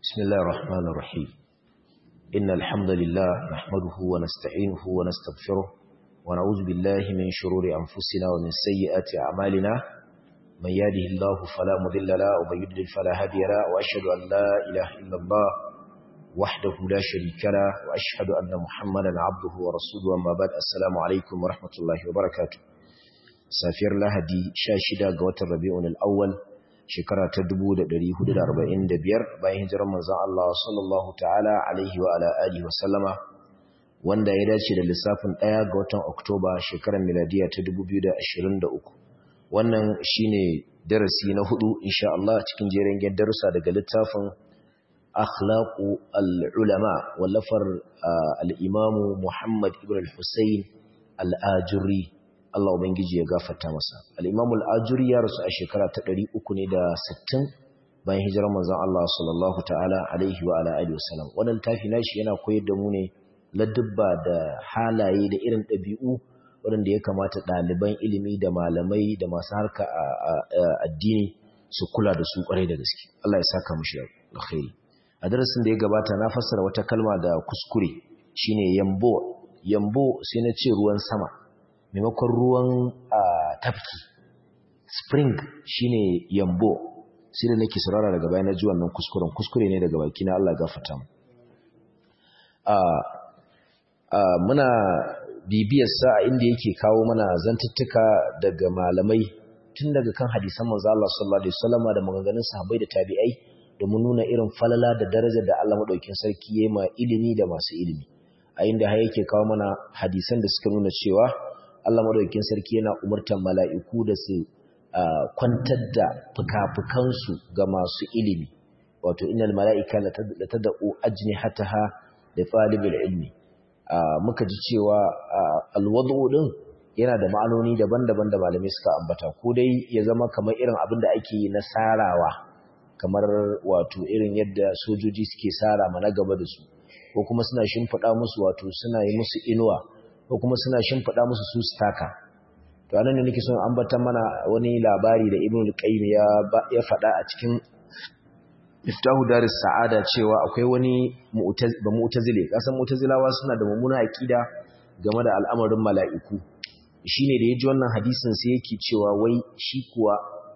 بسم الله الرحمن الرحيم إن الحمد لله نحمده ونستعينه ونستغفره ونعوذ بالله من شرور أنفسنا ومن سيئات أعمالنا من يهده الله فلا مضل له ومن يضلل فلا هادي له وأشهد أن لا إله إلا الله وحده لا شريك له وأشهد أن محمدا عبده ورسوله أما بعد السلام عليكم ورحمة الله وبركاته سافر لهدي شاشدة قوة الربيع الأول shekara ta 1445 bayan hijirar manzon Allah sallallahu ta'ala alaihi wa ala alihi wa sallama wanda ya dace da lissafin 1 ga watan Oktoba shekarar miladiya ta 2023 wannan shine darasi na hudu insha Allah cikin jerin darussa daga littafin akhlaqu al-ulama wallafar al-imamu Muhammad ibn al-Husayn al-Ajuri Allah Ubangiji ya gafarta masa. Al-Imam al-Ajuri ya rasu a shekara ta 360 bayan hijirar manzon Allah sallallahu ta'ala alaihi wa ala alihi wasallam. Wannan tafi nashi yana koyar da mu ne ladubba da halaye da irin ɗabi'u waɗanda ya kamata ɗaliban ilimi da malamai da masu harka addini su kula da su ƙwarai da gaske. Allah ya saka mushi alkhairi. A darasin da ya gabata na fassara wata kalma da kuskure shine yambo. Yambo sai na ce ruwan sama. maimakon ruwan tafki spring shine yambo sai da nake saurara daga bayan ji wannan kuskuren kuskure ne daga baki na Allah gafarta mu muna bibiyar sa inda yake kawo mana zantuttuka daga malamai tun daga kan hadisan manzo Allah sallallahu alaihi wasallama da maganganun sahabbai da tabi'ai domin nuna irin falala da darajar da Allah madaukakin sarki yayi ma ilimi da masu ilimi a inda har yake kawo mana hadisan da suka nuna cewa Allah madaukakin sarki yana umurtar mala'iku da su kwantar da fukafukansu ga masu ilimi wato innal mala'ika la tad'u ajnihataha li talibil ilmi muka ji cewa alwadu din yana da ma'anoni daban-daban da malamai suka ambata ko dai ya zama kamar irin abin da ake yi na sarawa kamar wato irin yadda sojoji suke sara mana gaba da su ko kuma suna shimfiɗa musu wato suna yi musu inuwa ko kuma suna shimfiɗa musu su staka to anan ne nake son ambata mana wani labari da Ibn al-Qayyim ya ya faɗa a cikin Miftahu Daris Sa'ada cewa akwai wani ba mu'tazile kasan mu'tazilawa suna da mummuna aqida game da al'amarin mala'iku shine da yaji wannan hadisin sai yake cewa wai shi kuwa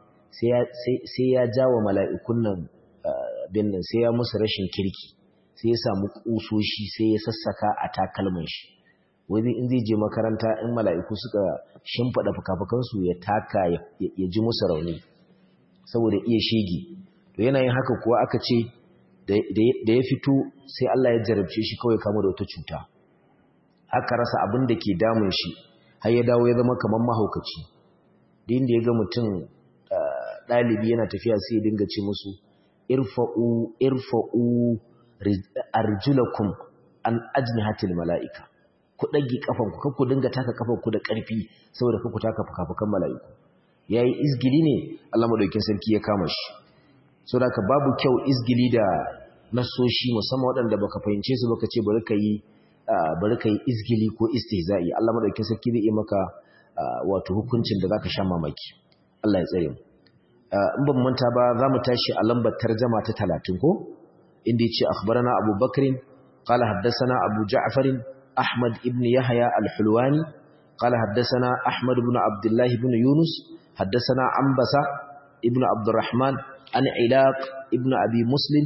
sai ya jawo mala'ikun nan bin nan sai ya musu rashin kirki sai ya samu kusoshi sai ya sassaka a takalman shi wani in zai je makaranta in mala'iku suka shimfaɗa fukafukansu ya taka ya ji musu rauni saboda iya shege to yana yin haka kuwa aka ce da ya fito sai Allah ya jarabce shi kawai kama da wata cuta aka rasa abin da ke damun shi har ya dawo ya zama kamar mahaukaci da inda ya ga mutum ɗalibi yana tafiya sai ya dinga ce musu irfa'u irfa'u arjulakum an ajnihatil mala'ika ku ɗage ƙafanku kan ku dinga taka ƙafanku da ƙarfi saboda ku taka fukafukan mala'iku ya yi izgili ne Allah maɗaukin sarki ya kama shi so da ka babu kyau izgili da nasoshi musamman waɗanda baka fahimce su baka ce bari ka yi bari ka yi izgili ko istihza'i Allah maɗaukin sarki zai yi maka wato hukuncin da zaka sha mamaki Allah ya tsare mu in ban manta ba za mu tashi a lambar tarjama ta talatin ko inda ya ce akhbarana Abu Bakrin qala haddathana Abu Ja'far أحمد ابن يحيى الحلواني قال حدثنا أحمد بن عبد الله بن يونس حدثنا عنبسة ابن عبد الرحمن عن علاق ابن أبي مسلم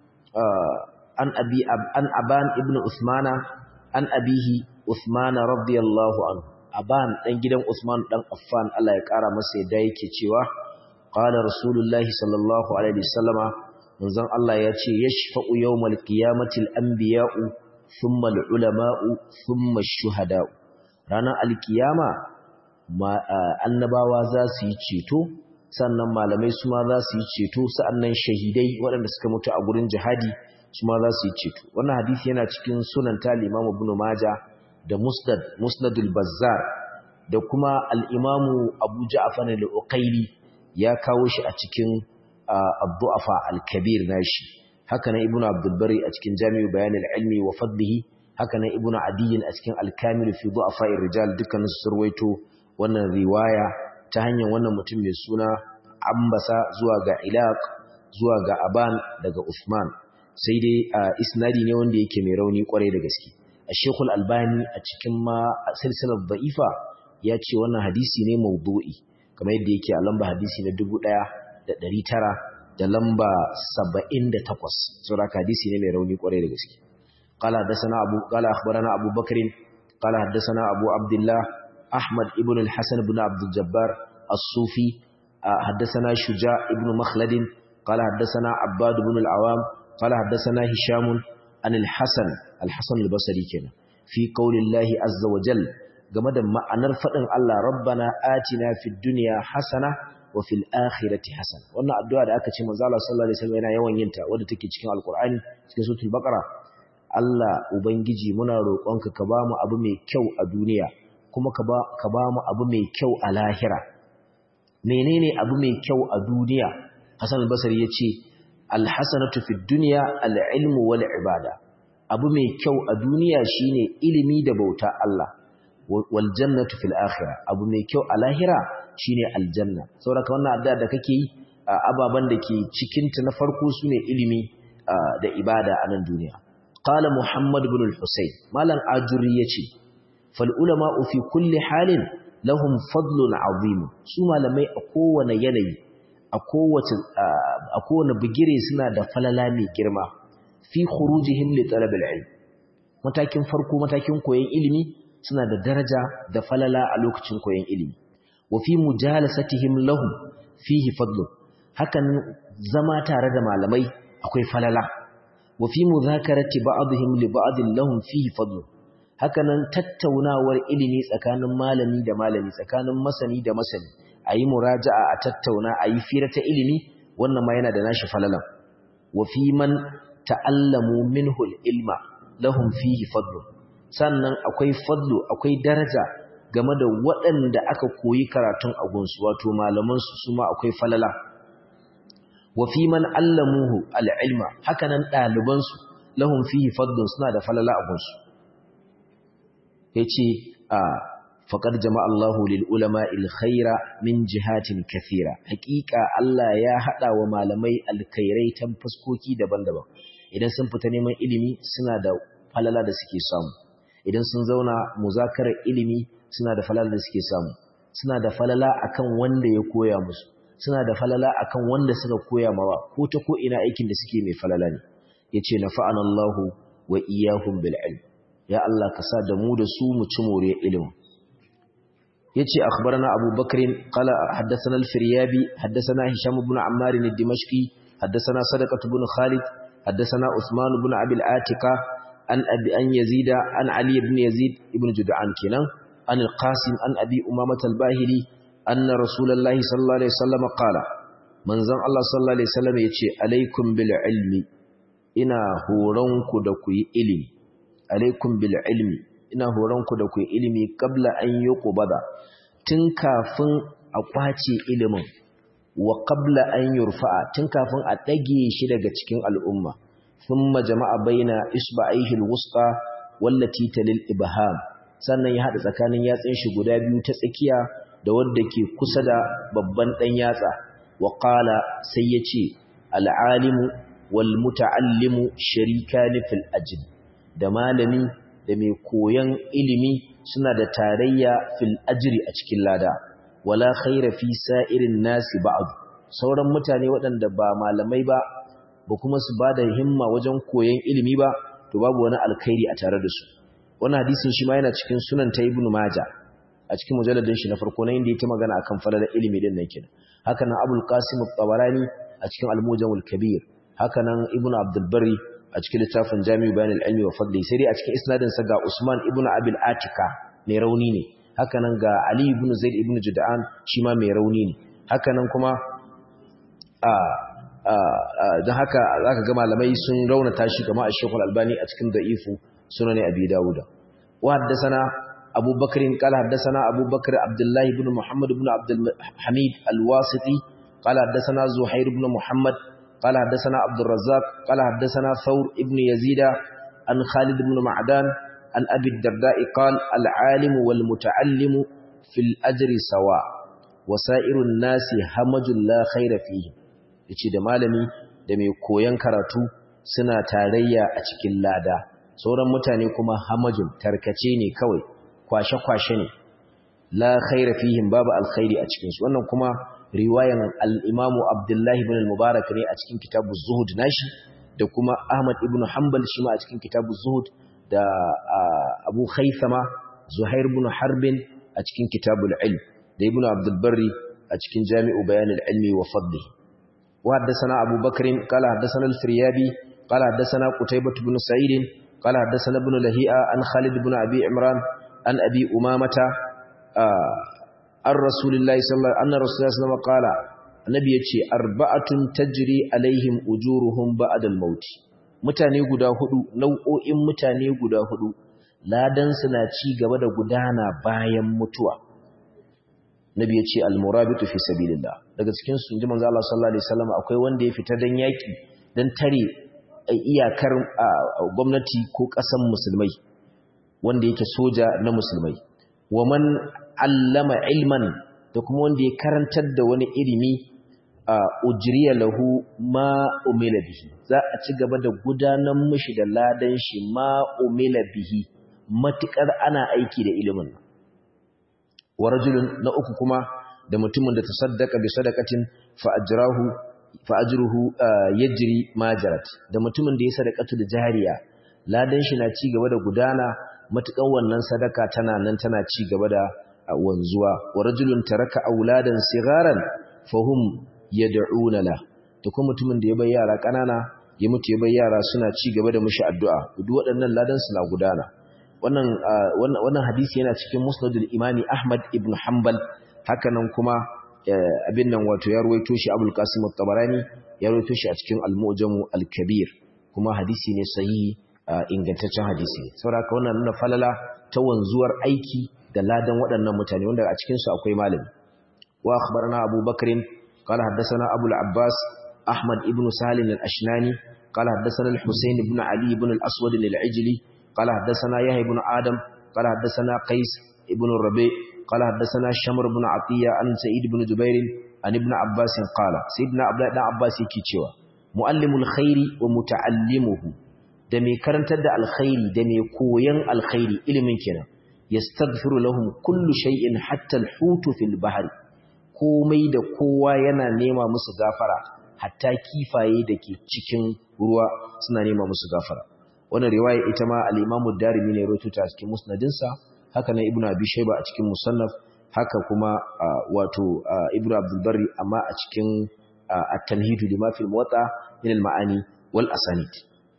عن أبي أب عن أبان ابن عثمان عن أبيه عثمان رضي الله عنه أبان دان gidan Uthman dan Affan Allah ya kara masa yadda yake cewa qala rasulullahi sallallahu alaihi wasallama manzon Allah ya ce yashfa'u yawmal qiyamati al-anbiya'u thumma al-ulama'u thumma ash-shuhada'u ranar alkiyama annabawa za su yi ceto sannan malamai su ma za su yi ceto sa'annan shahidai waɗanda suka mutu a gurin jihadi su ma za su yi ceto wannan hadisi yana cikin sunan ta Imam Ibn Majah da Musnad Musnadul Bazzar da kuma al-Imam Abu Ja'far al-Uqayli ya kawo shi a cikin Ad-Du'afa al-Kabir nashi haka nan ibnu abdul bari a cikin jami'u bayan al-ilmi wa fadlihi haka nan ibnu adiyin a cikin al-kamil fi du'afa rijal dukkan su surwaito wannan riwaya ta hanyar wannan mutum mai suna ambasa zuwa ga ilaq zuwa ga aban daga usman sai dai isnadi ne wanda yake mai rauni kwarai da gaske Sheikhul Albani a cikin ma silsilar da'ifa ya ce wannan hadisi ne maudu'i kamar yadda yake a lamba hadisi na 1900 da lamba 78 saboda hadisi ne mai rauni kwarai da gaske qala hadathana abu qala akhbarana abu bakr qala hadathana abu abdullah ahmad ibn al-hasan ibn abd al-jabbar as-sufi hadathana shuja ibn makhlad qala hadathana abbad ibn al-awam qala hadathana hisham an al-hasan al-hasan al-basri kenan fi qawlillahi azza wa jalla game da ma'anar fadin Allah rabbana atina fid dunya hasana wa fil akhirati hasan wannan addu'a da aka ce manzo Allah sallallahu alaihi wasallam yana yawan yin ta wanda take cikin alqur'ani cikin suratul baqara Allah ubangiji muna roƙonka ka ba mu abu mai kyau a duniya kuma ka ba ka ba mu abu mai kyau a lahira menene abu mai kyau a duniya Hassan al-Basri yace al-hasanatu fid dunya al-ilmu wal ibada abu mai kyau a duniya shine ilimi da bauta Allah wal jannatu fil akhirah abu mai kyau a lahira shine aljanna saboda wannan addu'a da kake yi ababan da ke cikin ta na farko sune ilimi da ibada a nan duniya qala muhammad ibn al-husayn malam ajuri yace fal ulama fi kulli halin lahum fadlun azim su malamai a kowane yanayi a kowace a kowane bigire suna da falala mai girma fi khurujihim li talab al-ilm matakin farko matakin koyon ilimi suna da daraja da falala a lokacin koyon ilimi wa fi mujalasatihim lahum fihi fadlu hakan zama tare da malamai akwai falala wa fi mudhakarati ba'dihim li ba'din lahum fihi fadlu hakanan tattaunawar ilimi tsakanin malami da malami tsakanin masani da masani ayi muraja'a a tattauna ayi fira ta ilimi wannan ma yana da nashi falala wa fi man ta'allamu minhu al-ilma lahum fihi fadlu sannan akwai fadlu akwai daraja game da waɗanda aka koyi karatun agunsu wato malamansu su ma akwai falala wa fi man allamuhu al'ilma hakanan ɗalibansu lahum fihi fadlun suna da falala agunsu ya ce a faƙar jama'allahu lil'ulama ilkhaira min jihatin kafira hakika Allah ya haɗa wa malamai alkhairai ta fuskoki daban-daban idan sun fita neman ilimi suna da falala da suke samu idan sun zauna muzakarar ilimi suna da falala da suke samu suna da falala akan wanda ya koya musu suna da falala akan wanda suka koya mawa ko ta ko ina aikin da suke mai falala ne yace nafa'ana Allahu wa iyyahum bil ilm ya Allah ka sa da mu da su mu ci more ilimi yace akhbarana Abu Bakr qala haddathana al-Firyabi haddathana Hisham ibn Ammar al-Dimashqi haddathana Sadaqah ibn Khalid haddathana Uthman ibn Abi al-Atika an abi an Yazid an Ali ibn Yazid ibn Jud'an kenan an al-Qasim an Abi Umamah al-Bahili anna Rasulullahi sallallahu alaihi wasallam qala manzon Allah sallallahu alaihi wasallam yace alaikum bil ilmi ina horonku da ku yi ilimi alaikum bil ilmi ina horonku da ku yi ilimi kabla an yi qubada tun kafin a kwace ilimin wa qabla an yurfa'a tun kafin a dage shi daga cikin al'umma thumma jama'a baina isba'ihi alwusta wallati talil ibham sannan ya hada tsakanin yatsun shi guda biyu ta tsakiya da wanda ke kusa da babban dan yatsa wa qala sai yace al'alimu wal muta'allimu sharikani fil ajr da malami da mai koyan ilimi suna da tarayya fil ajri a cikin lada wala khaira fi sa'irin nasi ba'd sauran mutane waɗanda ba malamai ba ba kuma su bada himma wajen koyan ilimi ba to babu wani alkhairi a tare da su wannan hadisin shi ma yana cikin sunan ta ibnu majah a cikin mujalladin shi na farko na inda yake magana akan falalar ilimi din nan kenan haka nan abul qasim at-tabarani a cikin al-mujamul kabir haka nan ibnu abdul barri a cikin littafin jami'u bayan al-ilmi wa fadli sai dai a cikin isnadin sa ga usman ibnu abil atika mai rauni ne haka nan ga ali ibn zaid ibn jud'an shi ma mai rauni ne haka nan kuma a don haka zaka ga malamai sun raunata shi kamar ash-shaykh al-albani a cikin da'ifu sunan abi dawud wa haddathana abu bakr qala haddathana abu bakr abdullah ibn muhammad ibn abdul hamid al-wasiti qala haddathana zuhair ibn muhammad قال حدثنا عبد الرزاق قال حدثنا ثور ابن يزيد عن خالد بن معدان عن أبي الدرداء قال العالم والمتعلم في الأجر سواء وسائر الناس همج لا خير فيه yace da malami da mai koyan karatu suna tarayya a cikin lada sauran mutane kuma hamajun tarkace ne kawai kwashe-kwashe ne la khaira fihim babu alkhairi a cikinsu wannan kuma riwayan al-imamu abdullahi ibn al-mubarak ne a cikin kitabu zuhud nashi da kuma ahmad ibn hanbal shi ma a cikin kitabu zuhud da abu haithama zuhair ibn harbin a cikin kitabul ilm da ibn abdul barri a cikin jami'u bayanil ilmi wa fadlihi wa haddathana abu bakr qala haddathana al-firyabi qala haddathana qutaybah ibn sa'id qala haddathana ibn lahi'a an khalid ibn abi imran an abi umamata an rasulillahi sallallahu anna rasulullahi sallallahu alaihi qala annabi yace arba'atun tajri alaihim ujuruhum ba'da al-maut mutane guda hudu nau'o'in mutane guda hudu ladan suna ci gaba da gudana bayan mutuwa nabi yace al-murabitu fi sabilillah daga cikin su inji manzo Allah sallallahu alaihi wasallam akwai wanda ya fita dan yaki dan tare iyakar gwamnati ko kasan musulmai wanda yake soja na musulmai wa man allama ilman da kuma wanda ya karantar da wani ilimi ujriya lahu ma umila bihi za a ci gaba da gudanar mishi da ladan shi ma umila bihi matukar ana aiki da ilimin wa rajulun na uku kuma da mutumin da tasaddaqa bi sadaqatin fa ajrahu fa ajruhu yajri majarat da mutumin da ya sadaqatu da jariya ladan shi na ci gaba da gudana matukan wannan sadaka tana nan tana ci gaba da wanzuwa wa rajulun taraka auladan sigaran fahum yad'una la to kuma mutumin da ya bar yara kanana ya mutu ya bar yara suna ci gaba da mushi addu'a duk waɗannan ladan suna gudana wannan wannan hadisi yana cikin musnadul imami ahmad ibn hanbal hakanan kuma abin nan wato ya ruwaito shi abul qasim at-tabarani ya ruwaito shi a cikin al-mu'jamu al-kabir kuma hadisi ne sahihi ingantaccen hadisi saboda wannan nuna falala ta wanzuwar aiki da ladan waɗannan mutane wanda a cikin su akwai malami wa akhbarana abu bakrin qala haddathana abu al-abbas ahmad ibn salim al-ashnani qala haddathana al-husayn ibn ali ibn al-aswad al-ijli qala haddathana yahya ibn adam qala haddathana qais ibn rabi qala haddathana shamr ibn atiya an sa'id ibn jubair an ibn abbas qala sayyidina abdullah ibn abbas yake cewa muallimul khairi wa muta'allimuhu da mai karantar da alkhairi da mai koyan alkhairi ilimin kenan yastaghfiru lahum kullu shay'in hatta al-hutu fil bahri komai da kowa yana nema musu gafara hatta kifaye dake cikin ruwa suna nema musu gafara wannan riwaya ita ma al-Imam ad-Darimi ne rawaito ta cikin musnadinsa haka nan Ibn Abi Shayba a cikin musannaf haka kuma wato Ibn Abdul Barri amma a cikin at-Tanhid lima fil Muwatta min al-ma'ani wal asanid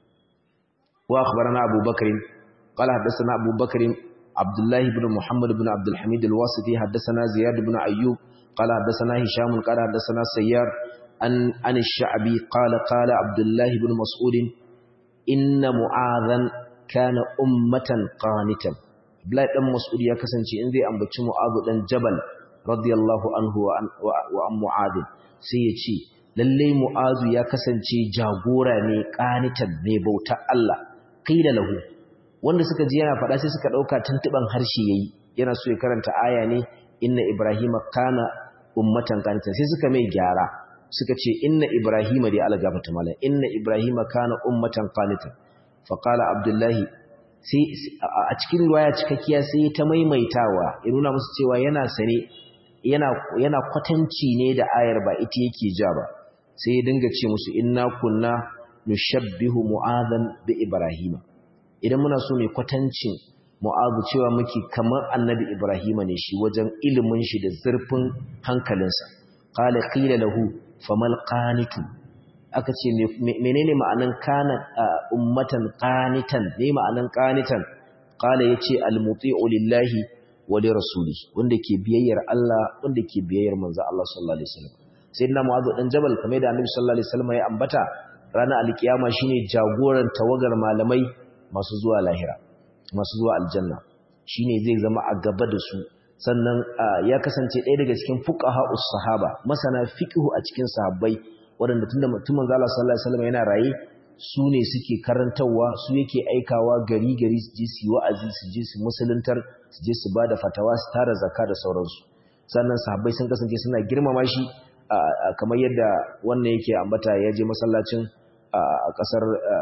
وأخبرنا أبو بكر قال حدثنا أبو بكر عبد الله بن محمد بن عبد الحميد الواسطي حدثنا زياد بن أيوب قال حدثنا هشام قال حدثنا سيار عن, عن الشعبي قال قال عبد الله بن مسعود إن معاذا كان أمة قانتا Abdullahi dan Mas'ud ya kasance in zai ambaci Mu'adh dan Jabal radiyallahu anhu wa an Mu'adh sai ya ce lalle Mu'adh ya kasance jagora ne qanitan ne bauta Allah qila lahu wanda suka ji yana faɗa sai suka ɗauka tuntuban harshe yayi yana so ya karanta aya ne inna ibrahima kana ummatan qanitan sai suka mai gyara suka ce inna ibrahima dai Allah gafarta mala inna ibrahima kana ummatan qanitan fa qala abdullahi sai a cikin riwaya cikakkiya sai ta maimaitawa ya nuna musu cewa yana sane yana yana kwatanci ne da ayar ba ita yake ja ba sai ya dinga ce musu inna kunna nushabbihu mu'adhan bi ibrahima idan muna so mai kwatancin mu'adhu cewa muke kamar annabi ibrahima ne shi wajen ilimin shi da zurfin hankalinsa qala qila lahu famal qanitu aka ce menene ma'anan kana ummatan qanitan ne ma'anan qanitan qala yace almuti'u lillahi wa li rasuli wanda ke biyayyar Allah wanda ke biyayyar manzo Allah sallallahu alaihi wasallam sayyidina mu'adh dan jabal kamar da annabi sallallahu alaihi wasallam ya ambata ranar alkiyama shine jagoran tawagar malamai masu zuwa lahira masu zuwa aljanna shine zai zama a gaba da su sannan ya kasance ɗaya daga cikin fuqaha'us sahaba masana fiqhu a cikin sahabbai waɗanda tunda mutumin Allah sallallahu alaihi wasallam yana raye su ne suke karantawa su yake aikawa gari gari su je su wa'azi su je su musuluntar su je su bada fatawa su tara zakka da sauransu sannan sahabbai sun kasance suna girmama shi kamar yadda wannan yake ambata ya je masallacin a kasar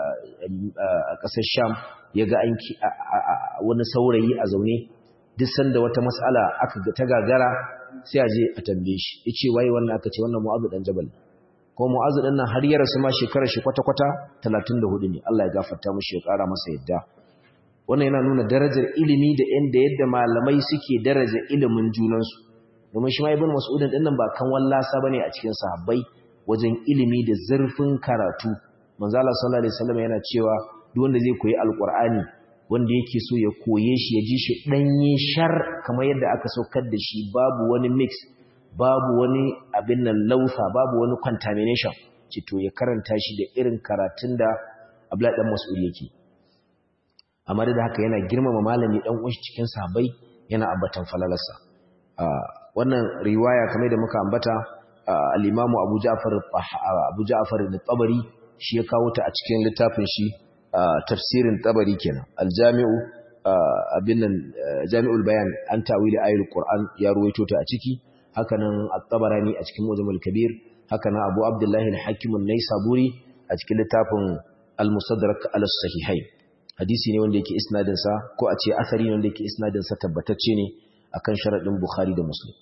a kasar Sham yaga an wani saurayi a zaune duk sanda wata mas'ala aka ta gagara sai a je a tambaye shi yace waye wannan aka ce wannan Mu'adh dan Jabal ko Mu'adh dan nan har ya rasu ma shekarar shi kwata-kwata 34 ne Allah ya gafarta mishi ya kara masa yadda wannan yana nuna darajar ilimi da yanda yadda malamai suke daraja ilimin junansu domin shi ma ibn mas'udin din nan ba kan wallasa bane a cikin sahabbai wajen ilimi da zurfin karatu manzo Allah sallallahu alaihi wasallam yana cewa duk wanda zai koyi alqur'ani wanda yake so ya koye shi ya ji shi danye shar kamar yadda aka saukar da shi babu wani mix babu wani abin nan lausa babu wani contamination ce to ya karanta shi da irin karatun da Abdullahi dan Mas'ud yake amma da haka yana girmama malami dan uwan cikin sahabbai yana ambatan falalarsa wannan riwaya kamar da muka ambata al-Imam Abu Ja'far Abu Ja'far al-Tabari shi ya kawo ta a cikin littafin shi tafsirin Tabari kenan al-Jami'u abin nan Jami'ul Bayan an tawili ayatul Qur'an ya ruwaito ta a ciki hakanan At-Tabarani a cikin Mujmal Kabir hakanan Abu Abdullah al-Hakim an-Naisaburi a cikin littafin Al-Mustadrak al-Sahihain hadisi ne wanda yake isnadin sa ko a ce asari ne wanda yake isnadin sa tabbatacce ne akan sharadin Bukhari da Muslim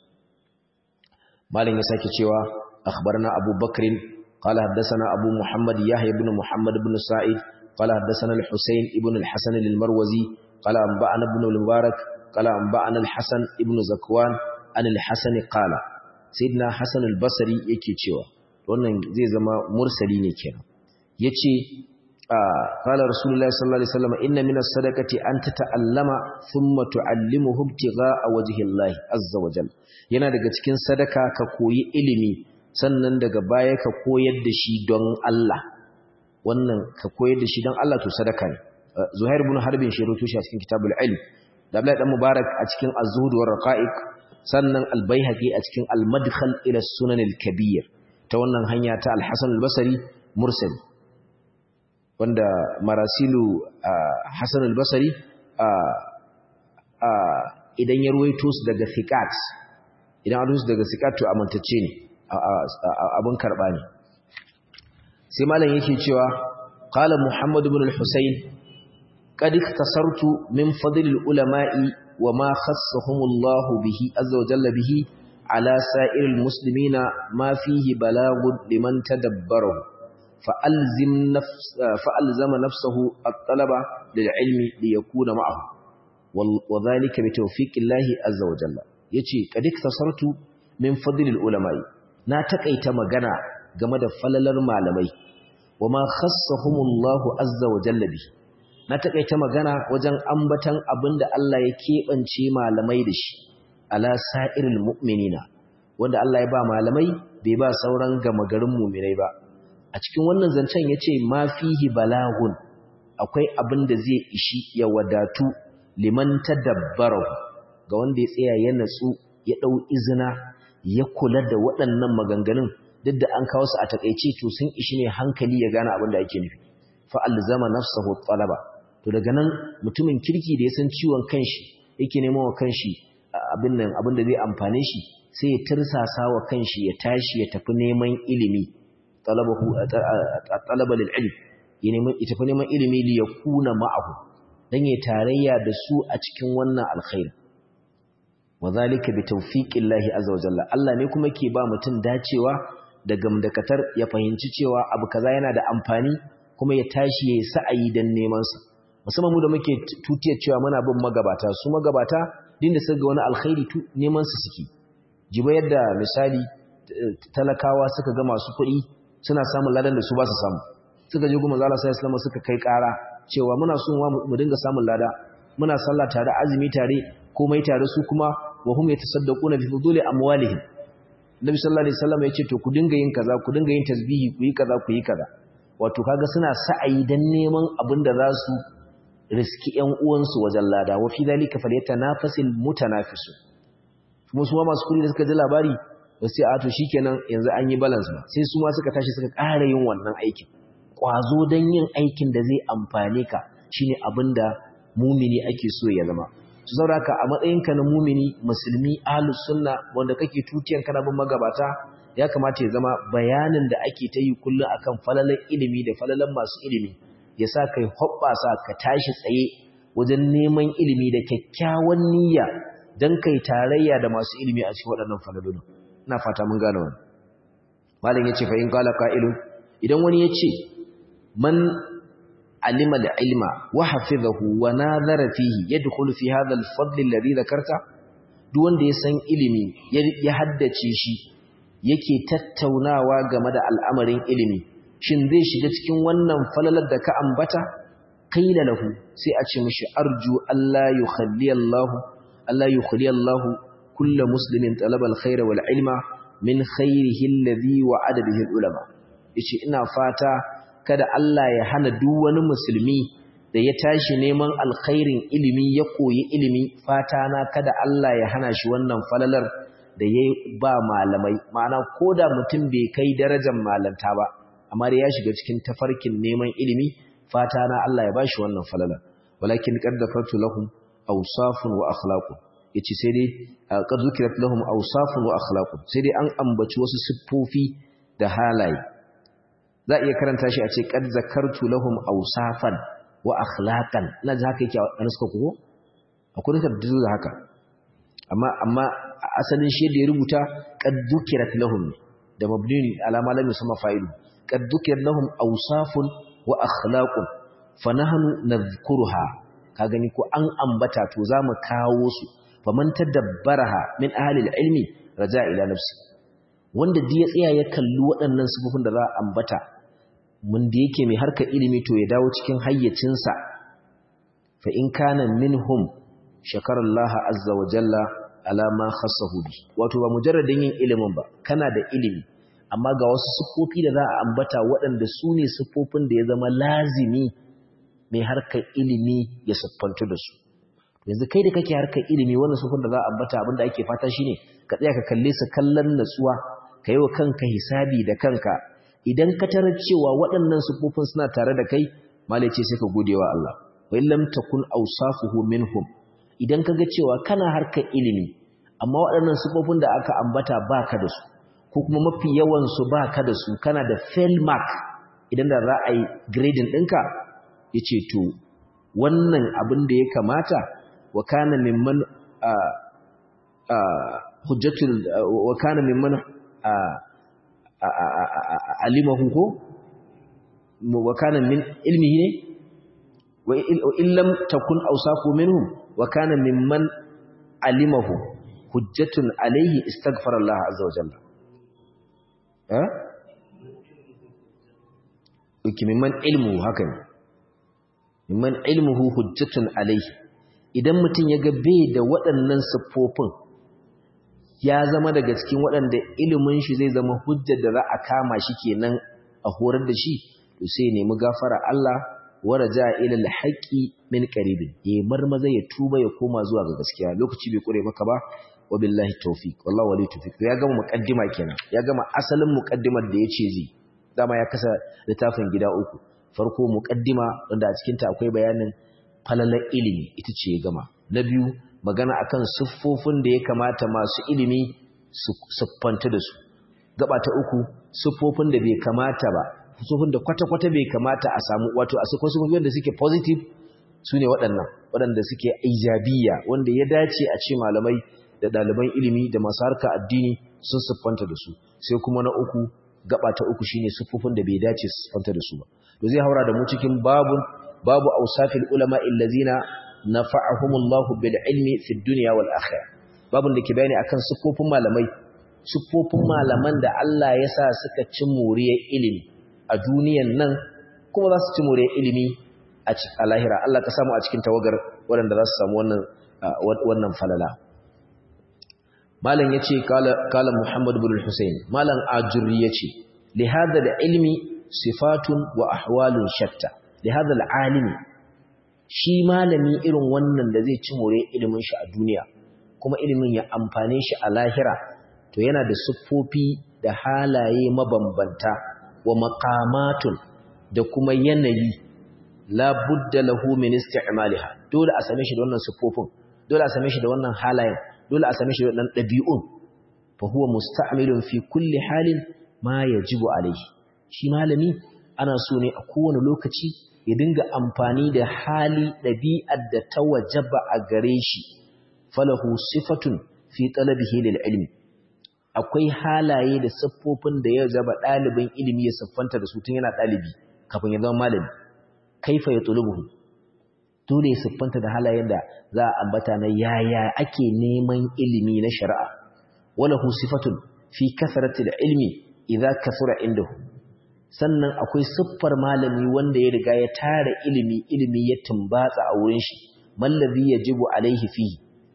malam ya sake cewa akhbarna Abu Bakr qala haddathana Abu Muhammad Yahya ibn Muhammad ibn Sa'id qala haddathana Al-Husayn ibn Al-Hasan al-Marwazi qala anba'ana ibn al-Mubarak qala anba'ana Al-Hasan ibn Zakwan an Al-Hasan qala Sayyidina Hasan al-Basri yake cewa wannan zai zama mursali ne kenan yace قال رسول الله صلى الله عليه وسلم إن من الصدقة أن تتعلم ثم تعلمه ابتغاء وجه الله عز وجل yana daga cikin sadaka ka koyi ilimi sannan daga baya ka koyar da shi don Allah wannan ka koyar da shi don Allah to sadaka ne Zuhair ibn Harbin shi rutu shi a cikin Kitabul Ilm da Abdullah dan Mubarak a cikin Az-Zuhd wa Raqa'iq sannan Al-Baihaqi a cikin Al-Madkhal ila Sunan al-Kabir ta wannan hanya ta Al-Hasan al-Basri mursal wanda marasilu Hassan al-Basri idan ya ruwaito su daga thiqat idan an su daga thiqat to amintacce ne abin karba ne sai malam yake cewa qala Muhammad ibn al-Husayn qad iktasartu min fadl al-ulama'i wa ma khassahum Allah bihi azza wa jalla bihi ala sa'ir al-muslimina ma fihi balagun liman tadabbarahu فألزم, نفس فألزم نفسه الطلب للعلم ليكون معه وذلك بتوفيق الله عز وجل yace kad iktasartu min fadlil ulama na takaita magana game da falalar malamai wama khassahumullahu azza wa jalla bi na takaita magana wajen ambatan abinda Allah ya kebance malamai da shi ala sa'iril mu'minina wanda Allah ya ba malamai bai ba sauran gama garin mu'minai ba a cikin wannan zancen ya ce ma fihi balagun akwai abin da zai ishi ya wadatu liman tadabbarahu ga wanda ya tsaya ya natsu ya ɗau izina ya kula da waɗannan maganganun duk da an kawo su a takaice to sun ishi ne hankali ya gane abin da ake nufi fa alzama nafsahu talaba to daga nan mutumin kirki da ya san ciwon kanshi yake neman wa kanshi abin nan abin da zai amfane shi sai ya tirsasa wa kanshi ya tashi ya tafi neman ilimi talabahu talaba lil ilm ya neman ya tafi neman ilimi li yakuna ma'ahu dan ya tarayya da su a cikin wannan alkhair wadhalika bi tawfiqillahi azza wa jalla Allah ne kuma ke ba mutum dacewa da gamdakatar ya fahimci cewa abu kaza yana da amfani kuma ya tashi yayi sa'ayi dan neman sa musamman mu da muke tutiyar cewa muna bin magabata su magabata din da suka ga wani alkhairi neman su suke jiba yadda misali talakawa suka ga masu kuɗi suna samun ladan da su ba su samu suka je goma zala sai islamu suka kai ƙara cewa muna son mu dinga samun lada muna sallah tare azumi tare komai tare su kuma wa hum yatasaddaquna bi fuduli amwalihim Nabi sallallahu alaihi wasallam ya ce to ku dinga yin kaza ku dinga yin tasbihi ku yi kaza ku yi kaza wato kaga suna sa'ayi dan neman abin da za su riski ƴan uwansu wajen lada wa fi dalika falyatanafasil mutanafisu kuma su ma masu kudi da suka ji labari ba sai a to shikenan yanzu an yi balance ba sai su ma suka tashi suka ƙara yin wannan aikin kwazo dan yin aikin da zai amfane ka shine abinda mumini ake so ya zama su sauraka a matsayinka na mumini musulmi ahlus sunna wanda kake tutiyan kana bin magabata ya kamata ya zama bayanin da ake ta yi kullum akan falalan ilimi da falalan masu ilimi ya sa kai hoɓɓasa ka tashi tsaye wajen neman ilimi da kyakkyawan niyya don kai tarayya da masu ilimi a cikin waɗannan falalolin ina fata mun gane wani malam ya ce fa in kala qa'ilun idan wani ya ce man alima al-ilma wa hafizahu wa nadhara fihi yadkhulu fi hadha al-fadl alladhi dhakarta duk wanda ya san ilimi ya haddace shi yake tattaunawa game da al'amarin ilimi shin zai shiga cikin wannan falalar da ka ambata qila lahu sai a ce mishi arju Allah yukhalli Allah Allah yukhalli Allah kullu muslimin talaba al-khaira wal ilma min khairihi alladhi wa'ada bihi al-ulama yace ina fata kada Allah ya hana duk wani musulmi da ya tashi neman alkhairin ilimi ya koyi ilimi fata na kada Allah ya hana shi wannan falalar da ya ba malamai ma'ana ko da mutum bai kai darajar malanta ba amma da ya shiga cikin tafarkin neman ilimi fata na Allah ya bashi wannan falalar walakin qad dakartu lahum awsafun wa akhlaqun yace sai dai qad zukirat lahum awsafun wa akhlaqun sai dai an ambaci wasu siffofi da halaye za a iya karanta shi a ce qad zakartu lahum awsafan wa akhlaqan ina ji haka yake a nuska ko akwai nuska da haka amma amma asalin shi da ya rubuta qad dhukirat lahum da mabni ala ma lam yusamma fa'ilu qad dhukirat lahum awsafun wa akhlaqun fa nahnu nadhkuruha ka gani ko an ambata to zamu kawo su faman tadabbaraha min ahli ilmi raja ila nafsi wanda da ya tsaya ya kalli waɗannan sifofin da za a ambata mun da yake mai harkar ilimi to ya dawo cikin hayyacinsa fa in kana minhum shakarallaha azza wa jalla ala ma khassahu bi wato ba mujarradin yin ilimin ba kana da ilimi amma ga wasu siffofi da za a ambata waɗanda su ne siffofin da ya zama lazimi mai harkar ilimi ya siffantu da su yanzu kai da kake harkar ilimi wannan siffofin da za a ambata abinda ake fata shine ka tsaya ka kalle su kallon natsuwa ka yi wa kanka hisabi da kanka idan ka tarar cewa waɗannan siffofin suna tare da kai malai ce sai ka gode wa Allah wa illam takun awsafuhu minhum idan kaga cewa kana harkar ilimi amma waɗannan siffofin da aka ambata baka da su ko kuma mafi yawan su baka da su kana da fail mark idan da za a yi grading ɗinka yace to wannan abin da ya kamata wa kana mimman hujjatul wa kana mimman alimahu ko wa kana min ilmihi ne wa illam takun awsafu minhum wa kana mimman alimahu hujjatun alayhi istaghfara Allah azza wa jalla eh uki mimman ilmu haka ne mimman ilmuhu hujjatun alayhi idan mutum ya ga bai da waɗannan siffofin ya zama daga cikin waɗanda ilimin shi zai zama hujjar da za a kama shi kenan a horar da shi to sai ya nemi gafara Allah wara ja ila alhaqi min qaribin ya marmaza ya tuba ya koma zuwa ga gaskiya lokaci bai kure maka ba wa billahi tawfiq wallahi wali tawfiq ya gama muqaddima kenan ya gama asalin muqaddimar da yace zai dama ya kasa littafin gida uku farko muqaddima wanda a cikin ta akwai bayanin falalar ilimi ita ce ya gama na biyu magana akan siffofin da ya kamata masu ilimi su siffanta da su gaba ta uku siffofin da bai kamata ba siffofin da kwata-kwata bai kamata a samu wato a siffofin da suke positive su ne waɗannan waɗanda suke ijabiya wanda ya dace a ce malamai da ɗaliban ilimi da masu harka addini sun siffanta da su sai kuma na uku gaba ta uku shine siffofin da bai dace su siffanta da su ba to zai haura da mu cikin babun babu ausafil ulama illazina nafa'ahumullahu bil ilmi fid dunya wal akhirah babun da ke bayani akan siffofin malamai siffofin malaman da Allah ya sa suka ci moriyar ilimi a duniyan nan kuma za su ci moriyar ilimi a lahira Allah ka samu a cikin tawagar waɗanda za su samu wannan wannan falala malam yace kala kala Muhammad ibn al-Husayn malam ajuri yace li hadha al-ilmi sifatun wa ahwalun shatta li hadha al-alimi shi malami irin wannan da zai ci more ilimin shi a duniya kuma ilimin ya amfane shi a lahira to yana da siffofi da halaye mabambanta wa maqamatun da kuma yanayi la budda lahu min isti'maliha dole a same shi da wannan siffofin dole a same shi da wannan halayen dole a same shi da wannan dabi'un fa huwa musta'milun fi kulli halin ma yajibu alayhi shi malami ana so ne a kowane lokaci ya dinga amfani da hali ɗabi'ar da ta wajaba a gare shi falahu sifatun fi talabihi lil ilmi akwai halaye da siffofin da ya zaba ɗalibin ilimi ya siffanta da su tun yana ɗalibi kafin ya zama malami kaifa ya tulubuhu dole ya siffanta da halayen da za a ambata na yaya ake neman ilimi na shari'a walahu sifatun fi kasratil ilmi idza kasura indahu sannan akwai siffar malami wanda ya riga ya tara ilimi ilimi ya tumbatsa a wurin shi mallazi yajibu alaihi fihi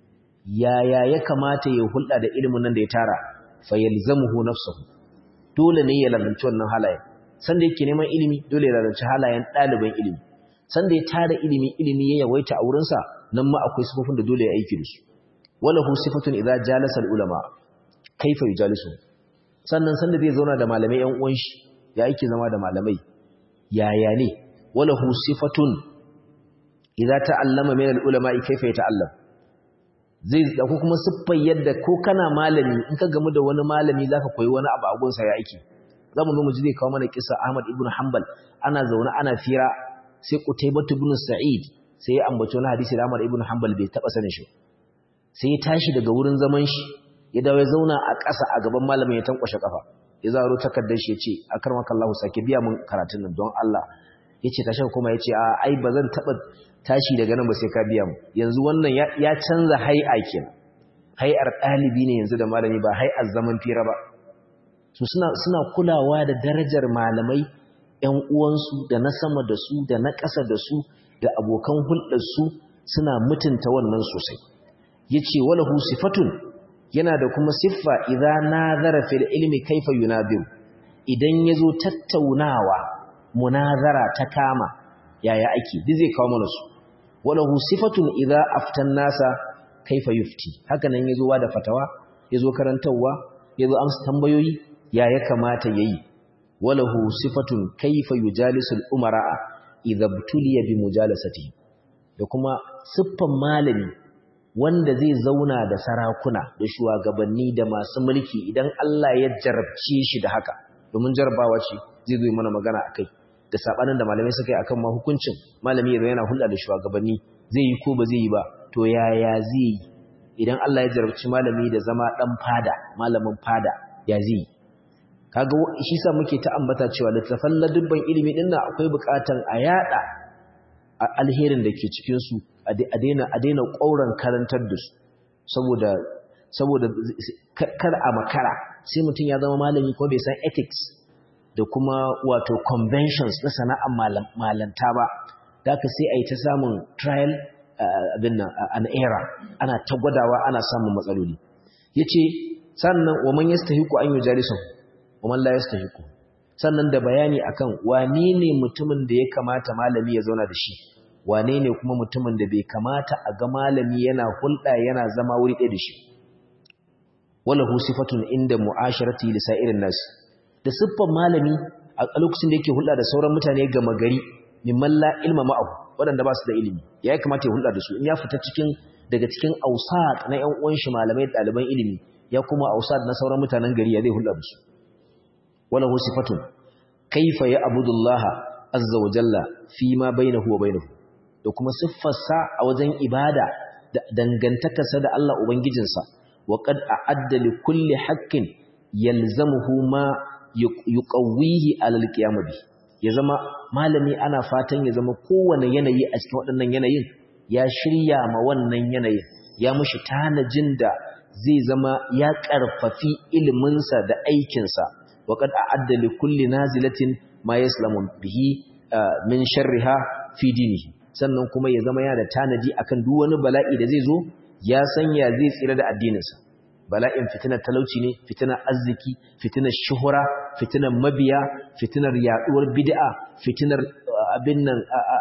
yaya ya kamata ya hulɗa da ilimin nan da ya tara fa yalzamuhu nafsuhu dole ne ya lalunci wannan halayen sanda yake neman ilimi dole ya lalunci halayen ɗaliban ilimi sanda ya tara ilimi ilimi ya yawaita a wurinsa nan ma akwai sifofin da dole ya aiki da su wala hu sifatun idza jalasa al ulama kaifa yujalisu sannan sanda zai zauna da malamai ƴan uwan shi ya yake zama da malamai yaya ne wala hu sifatun idza ta'allama min al ulama kaifa yata'allam zai dauko kuma siffar yadda ko kana malami in ka gamu da wani malami zaka koyi wani abu a gonsa ya aiki zamu zo mu ji zai kawo mana kissa Ahmad ibn Hanbal ana zaune ana fira sai Qutaybah ibn Sa'id sai ya ambaci wani hadisi da Ahmad ibn Hanbal bai taba sanin shi sai ya tashi daga wurin zaman shi ya dawo ya zauna a ƙasa a gaban malamin ya tankwashe kafa ya zaro takardar shi ya ce akarmaka Allah sake biya mun karatun nan don Allah yace tashi kuma yace a ai bazan taba tashi daga nan ba sai ka biya mu yanzu wannan ya canza hai'a kenan hai'ar ɗalibi ne yanzu da malami ba hai'ar zaman fira ba su suna suna kulawa da darajar malamai ƴan uwansu da na sama da su da na ƙasa da su da abokan hulɗar su suna mutunta wannan sosai yace walahu sifatun yana da kuma siffa idza nazara fil ilmi kaifa yunabir idan yazo tattaunawa munazara ta kama yaya ake duk zai kawo mana su walahu sifatun idza aftan nasa kaifa yufti haka nan yazo da fatawa yazo karantawa yazo amsa tambayoyi ya ya kamata yayi walahu sifatun kaifa yujalisul umara idza btuliya bi mujalasati da kuma siffan malami wanda zai zauna da sarakuna da shugabanni da masu mulki idan Allah ya jarabce shi da haka domin jarabawa ce zai zo mana magana akai da sabanin da malamai suka yi akan ma hukuncin malami yana hulɗa da shugabanni zai yi ko ba zai yi ba to yaya zai yi idan Allah ya jarabci malami da zama dan fada malamin fada ya zai yi kaga shi sa muke ta ambata cewa littafan ladubban ilimi din nan akwai bukatan a yada alherin da ke cikin su a daina a daina ƙauran karantar da su saboda saboda kar a makara sai mutum ya zama malami ko bai san ethics da kuma wato conventions na sana'ar malanta ba da ka sai a yi ta samun trial abin nan an era ana ta gwadawa ana samun matsaloli ya ce sannan wa man yastahiku an yi jalisun wa man la yastahiku sannan da bayani akan wane ne mutumin da ya kamata malami ya zauna da shi wane ne kuma mutumin da bai kamata a ga malami yana hulɗa yana zama wuri ɗaya da shi walahu sifatun inda mu'asharati li sa'irin nas da siffan malami a lokacin da yake hulɗa da sauran mutane gama gari mimman la ilma ma'ahu waɗanda ba su da ilimi ya kamata ya hulɗa da su in ya fita cikin daga cikin ausat na ƴan uwan shi malamai ɗaliban ilimi ya kuma ausat na sauran mutanen gari ya zai hulɗa da su wala hu sifatun kaifa ya abudullaha azza wa jalla fi ma bainahu wa bainahu da kuma siffarsa a wajen ibada da dangantakarsa da Allah ubangijinsa wa qad a'adda li kulli haqqin yalzamuhu ma yuqawwihi ala alqiyam bi ya zama malami ana fatan ya zama kowane yanayi a cikin waɗannan yanayin ya shirya ma wannan yanayin ya mushi tanajin da zai zama ya ƙarfafi iliminsa da aikinsa waƙad a'adda li kulli nazilatin ma yaslamu bihi min sharriha fi dinihi sannan kuma ya zama yana da tanadi akan duk wani bala'i da zai zo ya sanya zai tsira da addininsa bala'in fitinar talauci ne fitinar arziki fitinar shuhura fitinar mabiya fitinar yaduwar bid'a fitinar abin nan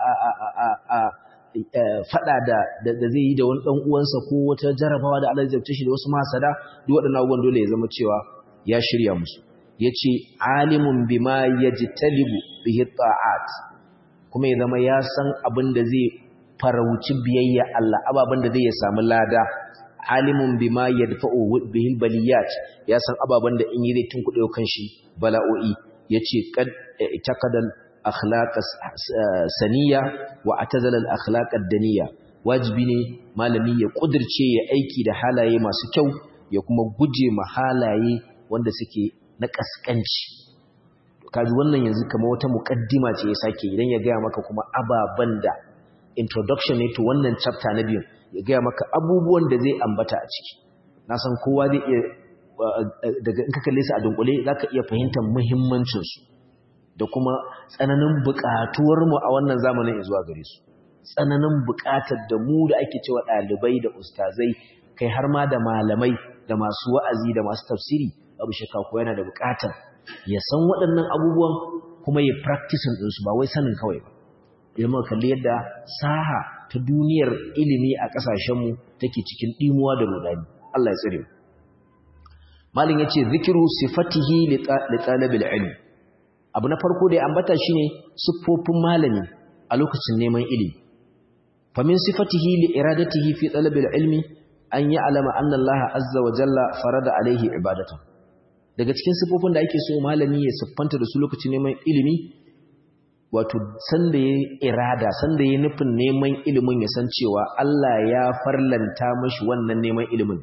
fada da da zai yi da wani dan uwansa ko wata jarabawa da Allah ya zabce shi da wasu masada duk waɗannan abubuwan dole ya zama cewa ya shirya musu yace alimun bima yajtalibu bihi ta'at kuma ya zama ya san abin da zai farauci biyayya Allah ababen da zai ya samu lada alimun bima yadfa'u bihi baliyat ya san ababan da in yi zai tunkuɗe kanshi bala'o'i yace qad taqadal akhlaq saniya wa atazala al akhlaq ad-daniya wajibi ne malami ya kudirce ya aiki da halaye masu kyau ya kuma guje ma halaye wanda suke na kaskanci kaji wannan yanzu kamar wata mukaddima ce ya sake idan ya gaya maka kuma ababan da introduction ne to wannan chapter na biyu ya gaya maka abubuwan da zai ambata a ciki na san kowa zai iya daga in ka kalle su a dunkule zaka iya fahimtar muhimmancin su da kuma tsananin buƙatuwar mu a wannan zamanin zuwa gare su tsananin buƙatar da mu da ake cewa ɗalibai da ustazai kai har ma da malamai da masu wa'azi da masu tafsiri abu shakka ko yana da buƙatar ya san waɗannan abubuwan kuma ya practicing ɗinsu ba wai sanin kawai ba ilmin kalli yadda saha ta duniyar ilimi a ƙasashenmu take cikin ɗimuwa da rudani Allah ya tsire malin ya ce zikiru sifatihi li talabil ilmi abu na farko da ya ambata shine siffofin malami a lokacin neman ilimi famin sifatihi li iradatihi fi talabil ilmi an yi alama anna Allah azza wa jalla farada alaihi ibadatan daga cikin siffofin da ake so malami ya siffanta da su lokacin neman ilimi wato sanda ya irada sanda ya nufin neman ilimin ya san cewa Allah ya farlanta mashi wannan neman ilimin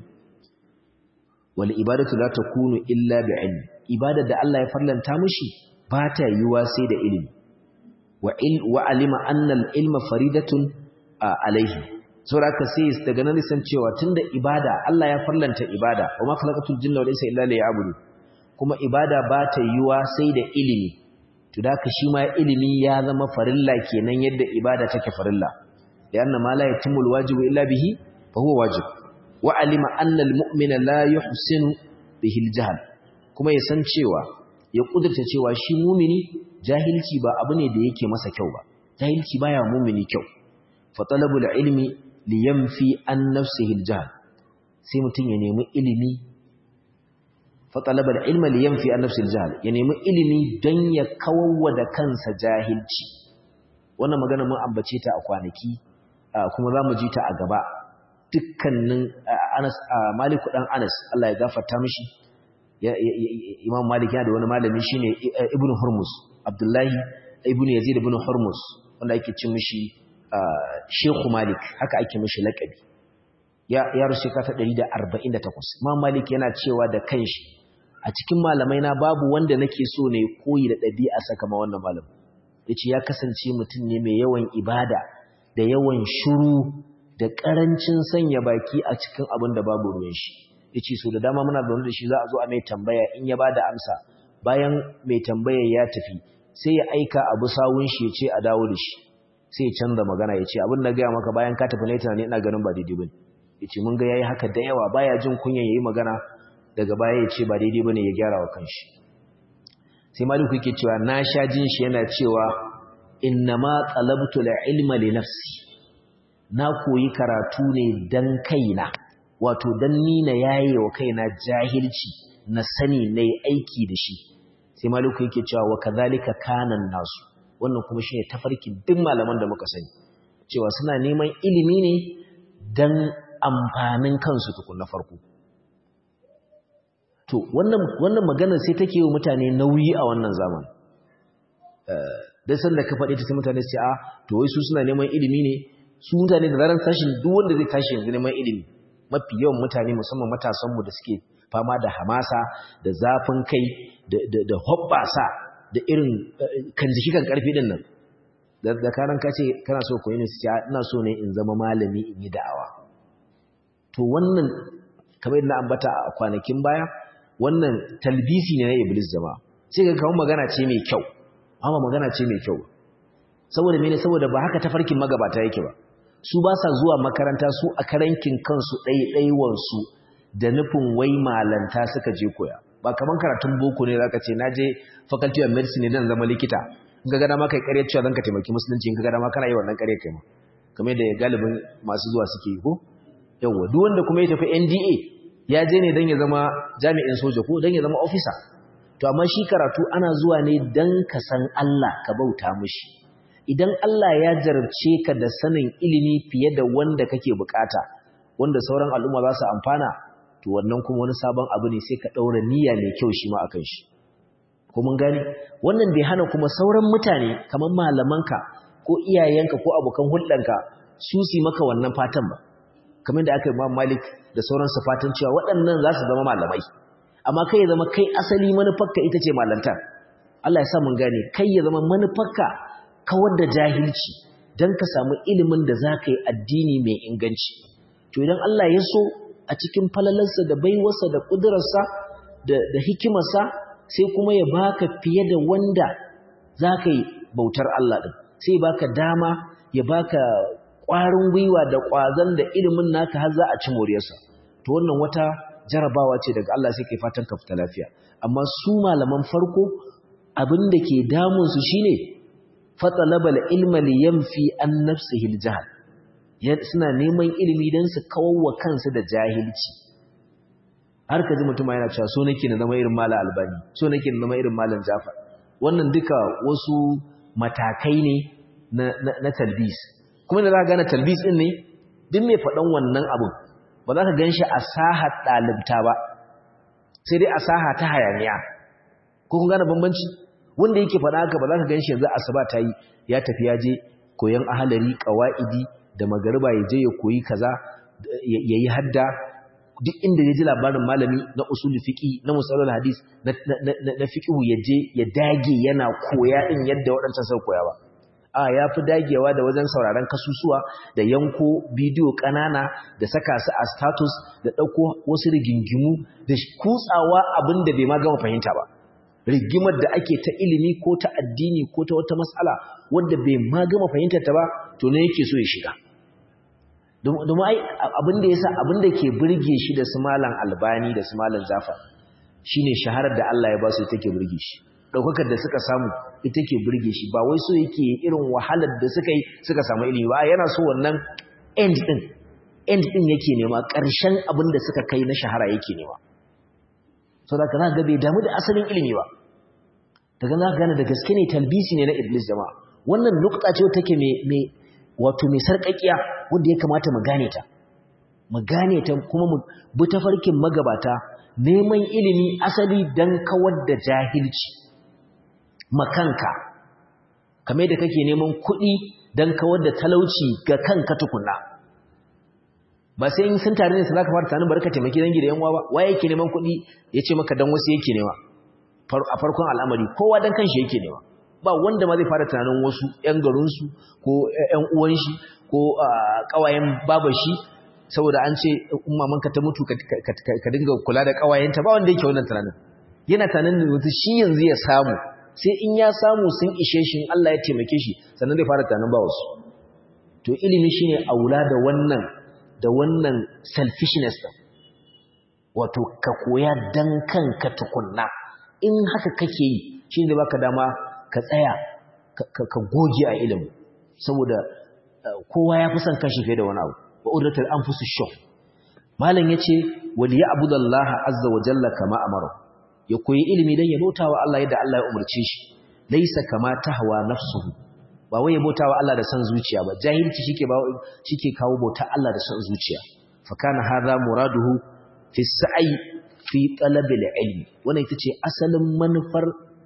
wal ibadatu la takunu illa bi ilmi ibadar da Allah ya farlanta mashi ba ta yiwa sai da ilimi wa il wa alima anna al ilma faridatun alaihi saboda haka sai daga nan san cewa tunda ibada Allah ya farlanta ibada wa ma khalaqatul jinna wal insa illa liya'budun kuma ibada ba ta yiwa sai da ilimi to da shi ma ilimi ya zama farilla kenan yadda ibada take farilla lianna ma la yatimul wajibu illa bihi fa huwa wajib wa alima anna al mu'mina la yuhsinu bihi al jahl kuma ya san cewa ya kudurta cewa shi mumini jahilci ba abu ne da yake masa kyau ba jahilci baya mumini kyau fa talabul ilmi liyanfi an nafsihi al jahl sai mutun ya nemi ilimi fatalaba ilma li yanfi an nafsil jahl ya nemi ilimi don ya kawwa da kansa jahilci wannan magana mun ambace ta a kwanaki kuma zamu ji ta a gaba dukkanin Anas Malik dan Anas Allah ya gafarta mishi Imam Malik yana da wani malami shine Ibn Hurmuz Abdullahi Ibn Yazid ibn Hurmuz wanda yake cin mishi Sheikh Malik haka ake mishi lakabi ya ya rushe ka ta 148 Imam Malik yana cewa da kanshi a cikin malamai na babu wanda nake so ne koyi da ɗabi'a saka ma wannan malam yace ya kasance mutum ne mai yawan ibada da yawan shiru da karancin sanya baki a cikin abin da babu ruwan shi yace so da dama muna zaune da shi za a zo a mai tambaya in ya bada amsa bayan mai tambayar ya tafi sai ya aika abu sawun shi yace a dawo da shi sai ya canza magana yace abin da ga maka bayan ka tafi ne tunani ina ganin ba daidai bane yace mun ga yayi haka da yawa baya jin kunyan yayi magana daga baya ya ce ba daidai bane ya gyara wa kanshi sai maliku yake cewa na sha jin shi yana cewa innama talabtu ilma li nafsi na koyi karatu ne dan kaina wato dan ni na yaye wa kaina jahilci na sani nayi aiki da shi sai maliku yake cewa wa kadhalika kanan nasu wannan kuma shine tafarkin duk malaman da muka sani cewa suna neman ilimi ne dan amfanin kansu tukun na farko to wannan wannan magana sai take yi mutane nauyi a wannan zaman dan san da ka faɗi ta sai mutane sai a to wai su suna neman ilimi ne su mutane da zaran tashin duk wanda zai tashi yanzu neman ilimi mafi yawan mutane musamman matasan mu da suke fama da hamasa da zafin kai da da da hobbasa da irin kan jiki kan karfi din nan da karan ka ce kana so koyi ne sai ina so ne in zama malami in yi da'awa to wannan kamar yadda na ambata a kwanakin baya wannan talbisi ne na iblis jama'a sai ga kawo magana ce mai kyau amma magana ce mai kyau saboda mene saboda ba haka tafarkin magabata yake ba su ba sa zuwa makaranta su a karankin kansu ɗaiɗaiwan su da nufin wai malanta suka je koya ba kaman karatun boko ne zaka ce naje faculty of medicine dan zama likita in ga gada ma kai ƙarya cewa zan ka taimaki musulunci in ga gada ma kana yi wannan ƙarya kai ma kamar da galibin masu zuwa suke yi ko yawa duk wanda kuma ya tafi NDA ya je ne don ya zama jami'in soja ko don ya zama ofisa to amma shi karatu ana zuwa ne don ka san Allah ka bauta mushi idan Allah ya jarabce ka da sanin ilimi fiye da wanda kake bukata wanda sauran al'umma za su amfana to wannan kuma wani sabon abu ne sai ka ɗaura niyya mai kyau shi ma a kan shi ko mun gane wannan bai hana kuma sauran mutane kamar malamanka ko iyayenka ko abokan hulɗanka su su maka wannan fatan ba kamar da aka yi Imam Malik da sauransu fatan cewa waɗannan za su zama malamai amma kai ya zama kai asali manufarka ita ce malantar Allah ya sa mun gane kai ya zama manufarka kawar da jahilci don ka samu ilimin da za ka yi addini mai inganci to idan Allah ya so a cikin falalarsa da baiwarsa da ƙudurarsa da hikimarsa sai kuma ya baka fiye da wanda za ka yi bautar Allah ɗin sai baka dama ya baka ƙwarin gwiwa da ƙwazon da ilimin naka har za a ci moriyarsa to wannan wata jarabawa ce daga Allah sai kai fatan ka fita lafiya amma su malaman farko abin da ke damun su shine fatalabal ilma li yanfi an nafsihi aljahl suna neman ilimi dan su kawwa kansu da jahilci har kaji mutum yana cewa so nake na zama irin malam albani so nake na zama irin malam jafar wannan duka wasu matakai ne na na talbis kuma da za ka gane talbis din ne duk mai faɗan wannan abin ba za ka gan shi a sahar ɗalibta ba sai dai a saha ta hayaniya ko kun gane bambanci wanda yake faɗa haka ba za ka gan shi yanzu asuba ta yi ya tafi ya je koyan ahalari ƙawa'idi da magariba ya je ya koyi kaza ya yi hadda duk inda ya ji labarin malami na usul fiqi na musalul hadis na fiqhu ya je ya dage yana koya din yadda waɗancan sau koya ba a ya fi dagewa da wajen sauraron kasusuwa da yanko bidiyo ƙanana da saka su a status da ɗauko wasu rigingimu da kutsawa abin da bai ma gama fahimta ba rigimar da ake ta ilimi ko ta addini ko ta wata matsala wanda bai ma gama fahimtar ta ba to ne yake so ya shiga domin ai abin da yasa abin da ke burge shi da su malam albani da su malam zafar shine shaharar da Allah ya ba su take burge shi daukakar da suka samu ita ke burge shi ba wai so yake irin wahalar da suka yi suka samu ilimi ba yana so wannan end din end din yake nema ƙarshen abin da suka kai na shahara yake nema so da kana ga bai damu da asalin ilimi ba daga za ka gane da gaske ne talbisi ne na iblis jama'a wannan nukta ce take mai wato mai sarƙaƙiya wanda ya kamata mu gane ta mu gane ta kuma mu bi tafarkin magabata neman ilimi asali dan kawar da jahilci makanka kamar da kake neman kuɗi don kawar da talauci ga kanka tukunna ba sai in sun tare ne su za ka fara tanin barka taimaki dangi da yanwa ba waye yake neman kuɗi ya ce maka don wasu yake nema a farkon al'amari kowa don kanshi yake nema ba wanda ma zai fara tunanin wasu ‘yan garinsu ko ‘yan uwanshi ko ƙawayen babashi saboda an ce mamanka ta mutu ka dinga kula da ƙawayenta ba wanda yake wannan tunanin yana tunanin da wata shi yanzu ya samu sai in ya samu sun ishe shi Allah ya taimake shi sannan zai fara tunanin ba wasu to ilimi shine aula da wannan da wannan selfishness din wato ka koya dan kanka tukunna in haka kake yi shine da baka dama ka tsaya ka goge a ilimi saboda kowa ya fi son kashi fiye da wani abu wa udratul anfusu shaw malam yace wal ya'budallaha azza wa jalla kama amara ya koyi ilimi dan ya bautawa Allah yadda Allah ya umarce shi laysa kama tahwa nafsuhu ba wai ya bautawa Allah da san zuciya ba jahilci shike ba shike kawo bauta Allah da san zuciya fa kana hadha muraduhu fi sa'i fi talabil ilmi wannan ita ce asalin manufar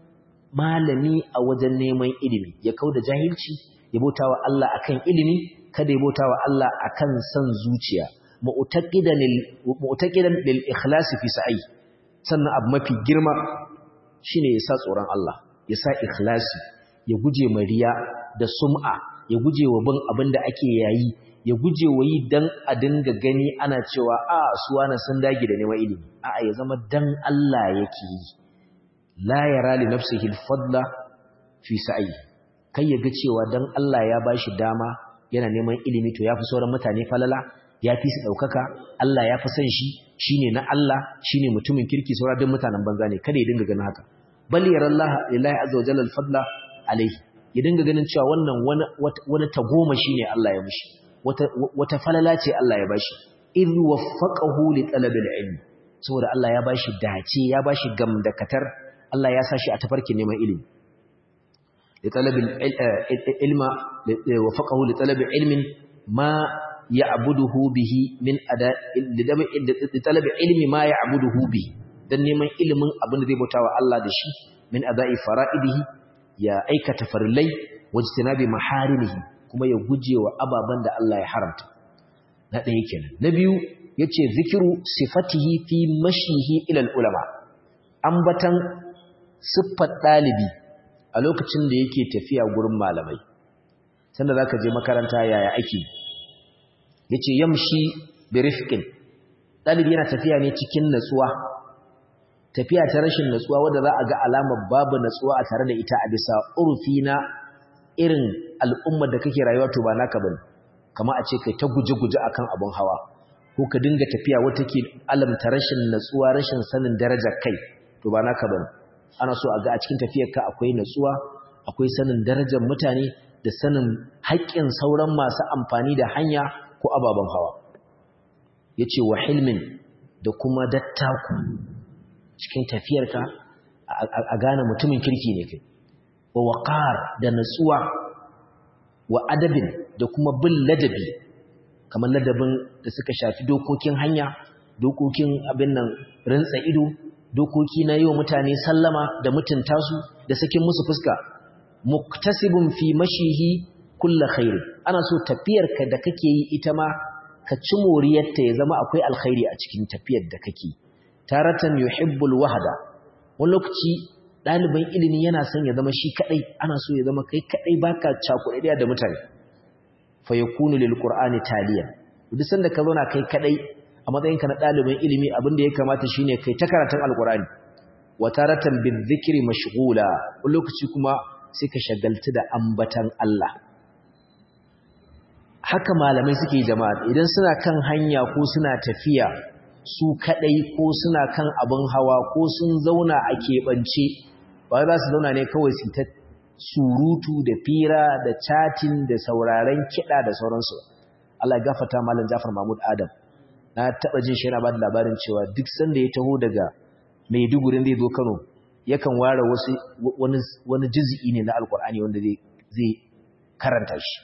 malami a wajen neman ilimi ya kauda jahilci ya bautawa Allah akan ilimi kada ya bautawa Allah akan san zuciya mu'taqidan mu'taqidan lil ikhlas fi sa'i sannan abu mafi girma shine ya sa tsoron Allah ya sa ikhlasi ya guje mariya da sum'a ya guje wa bin abin da ake yayi ya guje wa yi dan a dinga gani ana cewa a suwana sun dage da neman ilimi a'a ya zama dan Allah yake yi la yara li nafsihi al-fadla fi sa'i kai ya ga cewa dan Allah ya bashi dama yana neman ilimi to yafi sauran mutane falala yafi su daukaka Allah ya fi son shi shine na Allah shine mutumin kirki sauran duk mutanen banza ne kada ya dinga ganin haka bal yara Allah lillahi azza wa jalla al-fadla alayhi ya dinga ganin cewa wannan wani wani tagoma shine Allah ya mishi wata wata falala ce Allah ya bashi idh waffaqahu li talabil ilmi saboda Allah ya bashi dace ya bashi gamdakatar Allah ya sa shi a tafarkin neman ilimi li talabil ilma waffaqahu li talabil ilmin ma ya'buduhu bihi min ada talabi ilmi ma ya'buduhu bihi dan neman ilimin abin da zai bautawa Allah da shi min ada'i fara'idihi ya aikata farillai wajtinabi maharimihi kuma ya gujewa ababan da Allah ya haramta na ɗaya kenan na biyu yace zikiru sifatihi fi mashihi ila ulama ambatan siffar dalibi a lokacin da yake tafiya gurin malamai sanda zaka je makaranta yaya ake yace yamshi bi rifqin dalibi yana tafiya ne cikin natsuwa tafiya ta rashin natsuwa wanda za a ga alamar babu natsuwa a tare da ita a bisa urfi na irin al'ummar da kake rayuwa to ba naka bane kama a ce kai ta guje-guje akan abun hawa ko ka dinga tafiya wata ke alamta rashin natsuwa rashin sanin darajar kai to ba naka bane ana so a ga a cikin tafiyarka akwai natsuwa akwai sanin darajar mutane da sanin haƙƙin sauran masu amfani da hanya ko ababen hawa yace wa hilmin da kuma dattaku cikin tafiyarka a gane mutumin kirki ne kai wa waqar da natsuwa wa adabin da kuma bin ladabi kamar ladabin da suka shafi dokokin hanya dokokin abin nan rintsa ido dokoki na yi wa mutane sallama da mutunta su da sakin musu fuska muktasibun fi mashihi kulla khairi ana so tafiyarka da kake yi ita ma ka ci moriyarta ya zama akwai alkhairi a cikin tafiyar da kake taratan yuhibbul wahda wani lokaci ɗaliban ilimi yana son ya zama shi kaɗai ana so ya zama kai kaɗai baka cakuɗaɗiya da mutane fa yakunu lil qur'ani taliya duk sanda ka zauna kai kaɗai a matsayinka na ɗaliban ilimi abin da ya kamata shine kai ta karatun alqur'ani wa taratan bil dhikri mashghula wani lokaci kuma sai ka shagaltu da ambatan Allah haka malamai suke jama'a idan suna kan hanya ko suna tafiya su kadai ko suna kan abin hawa ko sun zauna a keɓance ba za su zauna ne kawai su ta surutu da fira da chatin da sauraren kiɗa da sauransu Allah gafata malam Jafar Mahmud Adam na taɓa jin shi yana ba da labarin cewa duk sanda ya taho daga Maiduguri zai zo Kano yakan ware wasu wani wani juz'i ne na Alƙur'ani wanda zai zai karanta shi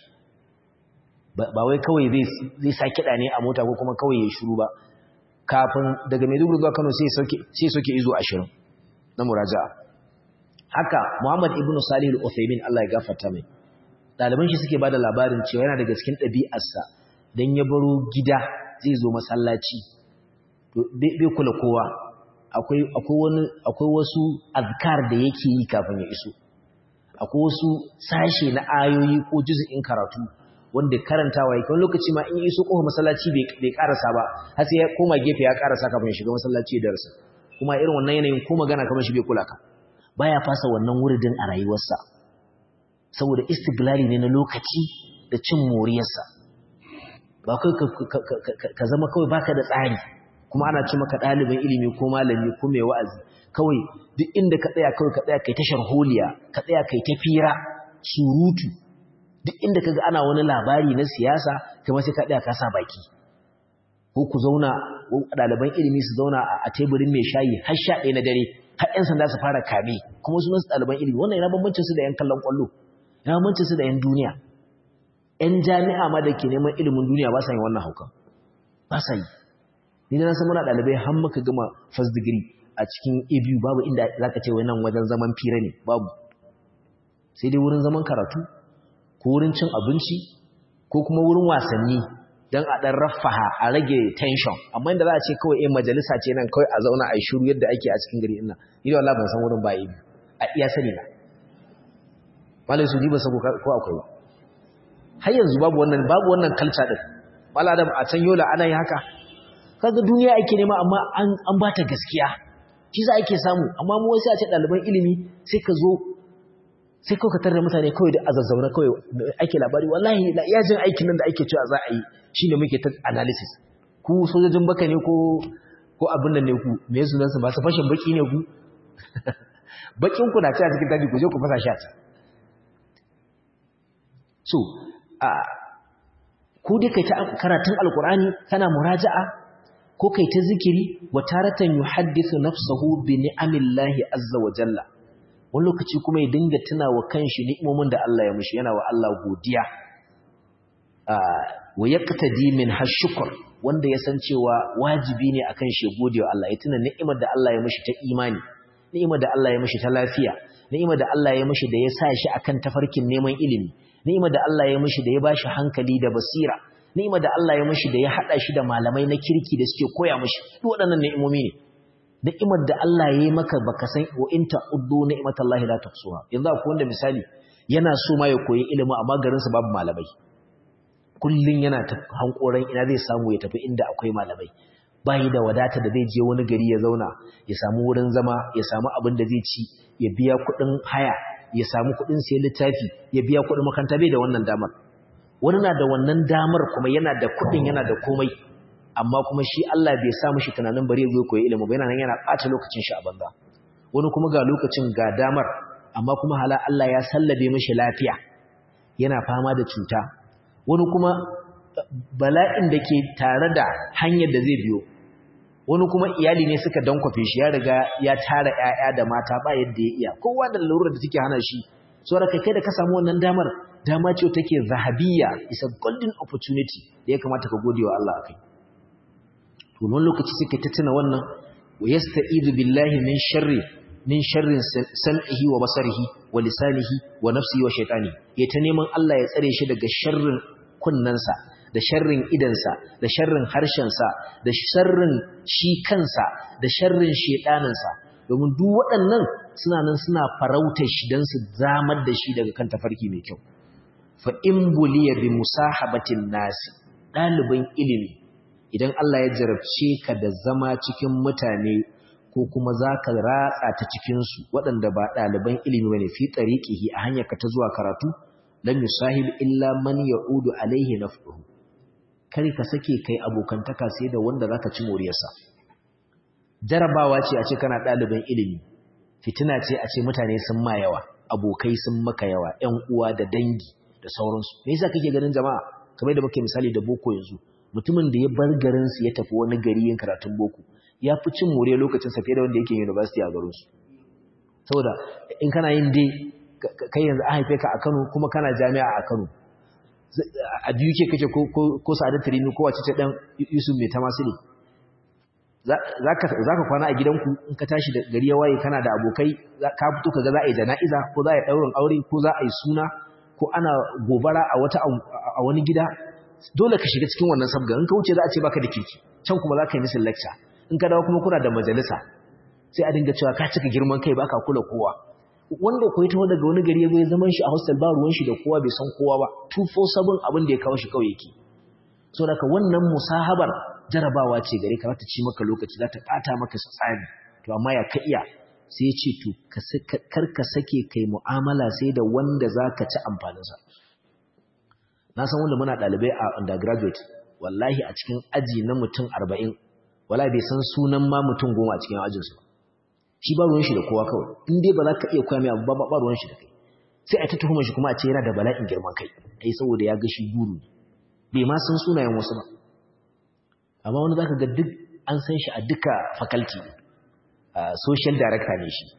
ba wai kawai zai zai sa kiɗa ne a mota ko kuma kawai ya shiru ba kafin daga Maiduguri zuwa Kano sai sauke sai sauke izo 20 na muraja'a haka Muhammad ibn Salih al-Uthaymeen Allah ya gafarta mai daliban shi suke bada labarin cewa yana daga cikin ɗabi'arsa dan ya baro gida zai zo masallaci to bai kula kowa akwai akwai wani akwai wasu azkar da yake yi kafin ya iso akwai wasu sashe na ayoyi ko juz'in karatu wanda karantawa yake wani lokaci ma in ya iso kofar masallaci bai karasa ba har sai ya koma gefe ya karasa kafin ya shiga masallaci da darasa kuma irin wannan yanayin ko magana kamar shi bai kula ka baya fasa wannan wuridin a rayuwarsa saboda istiglali ne na lokaci da cin moriyarsa ba kai ka zama kawai baka da tsari kuma ana ce maka ɗaliban ilimi ko malami ko mai wa'azi kawai duk inda ka tsaya kawai ka tsaya kai ta sharholiya ka tsaya kai ta fira surutu duk inda kaga ana wani labari na siyasa kuma sai ka tsaya ka sa baki ko ku zauna ɗaliban ilimi su zauna a teburin mai shayi har sha ɗaya na dare har ƴan sanda su fara kame kuma su nasu ɗaliban ilimi wannan yana bambancin su da ƴan kallon ƙwallo yana bambancin su da ƴan duniya ƴan jami'a ma da ke neman ilimin duniya ba sa yin wannan haukan ba sa yi ni na san muna ɗalibai har muka gama first degree a cikin abu babu inda za ka ce nan wajen zaman fira ne babu sai dai wurin zaman karatu ko wurin cin abinci ko kuma wurin wasanni don a ɗan rafaha a rage tension amma inda za a ce kawai in majalisa ce nan kawai a zauna a yi shiru yadda ake a cikin gari ina ni da wallah ban san wurin ba ibi a iya sani na malai su ji ba sako ko akwai ba har yanzu babu wannan babu wannan culture din malai adam a can yola ana yi haka kaga duniya ake nema amma an an bata gaskiya shi za ake samu amma mu wasu a ce ɗaliban ilimi sai ka zo sai kawai ka tarda mutane kawai da azazzauna kawai ake labari wallahi yajin aikin nan da ake cewa za a yi shi ne muke ta analysis ku sojojin baka ne ko ko abin nan ne ku me yasu nan su ba su fashin baki ne ku bakin ku na ci a cikin daji ku je ku fasa shi a so a ku dai kai ta karatun alkur'ani kana muraja'a ko kai ta zikiri wa taratan yuhaddithu nafsahu bi ni'amillahi azza wa jalla wani lokaci kuma ya dinga tuna wa kanshi ni'imomin da Allah ya mushi yana wa Allah godiya wa yaqtadi min hashkur wanda ya san cewa wajibi ne akan shi godewa Allah ya tuna ni'imar da Allah ya mishi ta imani ni'imar da Allah ya mishi ta lafiya ni'imar da Allah ya mishi da ya sa shi akan tafarkin neman ilimi ni'imar da Allah ya mishi da ya bashi hankali da basira ni'imar da Allah ya mishi da ya hada shi da malamai na kirki da suke koya mishi duk waɗannan ni'imomi ne ni'imar da Allah ya yi maka baka san wa in ta'uddu ni'matallahi la tuhsuha yanzu akwai wanda misali yana so ma ya koyi ilimi amma garinsa babu malamai kullun yana ta hankoran ina zai samu ya tafi inda akwai malamai bayi da wadata da zai je wani gari ya zauna ya samu wurin zama ya samu abin da zai ci ya biya kuɗin haya ya samu kuɗin sayan littafi ya biya kuɗin makaranta bai da wannan damar wani na da wannan damar kuma yana da kuɗin yana da komai amma kuma shi Allah bai sa mishi tunanin bari ya zo koyi ilimi ba yana nan yana ɓata lokacin shi a banza wani kuma ga lokacin ga damar amma kuma hala Allah ya sallabe mishi lafiya yana fama da cuta wani kuma bala'in da ke tare da hanyar da zai biyo wani kuma iyali ne suka dankwafe shi ya riga ya tara ƴaƴa da mata ba yadda ya iya kowa da lalurar da take hana shi so da kai da ka samu wannan damar dama ce take zahabiyya is a golden opportunity da ya kamata ka gode wa Allah akai to wani lokaci suke ta tuna wannan wa yasta'idu billahi min sharri min sharrin sam'ihi wa basarihi wa lisanihi wa nafsihi wa shaytani ya ta neman Allah ya tsare shi daga sharrin kunnansa da sharrin idansa da sharrin harshensa da sharrin shi kansa da sharrin shedaninsa domin duk waɗannan suna nan suna farautar shi don su zamar da shi daga kan tafarki mai kyau fa in buliya bi musahabatin nasi ɗaliban ilimi idan Allah ya jarabce ka da zama cikin mutane ko kuma za ka ratsa ta cikinsu waɗanda ba ɗaliban ilimi ba ne fi tsariƙihi a hanyar ka ta zuwa karatu lam yusahib illa man ya'udu alaihi naf'uhu kar ka sake kai abokantaka sai da wanda zaka ci moriyarsa jarabawa ce a ce kana ɗaliban ilimi fitina ce a ce mutane sun ma yawa abokai sun maka yawa ƴan uwa da dangi da sauransu me yasa kake ganin jama'a kamar da muke misali da boko yanzu mutumin da ya bar garin su ya tafi wani gari yin karatun boko ya fi cin moriyar lokacin sa fiye da wanda yake university a garin su saboda in kana yin dai kai yanzu an haife ka a Kano kuma kana jami'a a Kano a biyu ke kake ko sa'adar tarimi ko wace ce dan Yusuf mai tamasili zaka zaka kwana a gidanku in ka tashi da gari ya waye kana da abokai ka fito kaga za a yi jana'iza ko za a yi daurin aure ko za a yi suna ko ana gobara a wata a wani gida dole ka shiga cikin wannan sabga in ka wuce za a ce baka da kirki can kuma za ka yi misin lecture in ka dawo kuma kuna da majalisa sai a dinga cewa ka cika girman kai baka kula kowa wanda koyi ta daga wani gari ya zo ya zaman shi a hostel ba ruwan shi da kowa bai san kowa ba 247 abin da ya kawo shi kawai yake so daga wannan musahabar jarabawa ce gare ka ta ci maka lokaci za ta bata maka tsari to amma ya ka iya sai ya ce to kar ka sake kai mu'amala sai da wanda za ka ci amfaninsa na san wanda muna ɗalibai a undergraduate wallahi a cikin aji na mutum arba'in wala bai san sunan ma mutum goma a cikin ajinsu ba shi ba ruwan shi da kowa kawai in dai ba za ka iya koya mai abu ba ba ruwan shi da kai sai a ta tuhumar shi kuma a ce yana da bala'in girman kai ai saboda ya ga shi guru bai ma san sunayen wasu ba amma wani zaka ga duk an san shi a duka faculty social director ne shi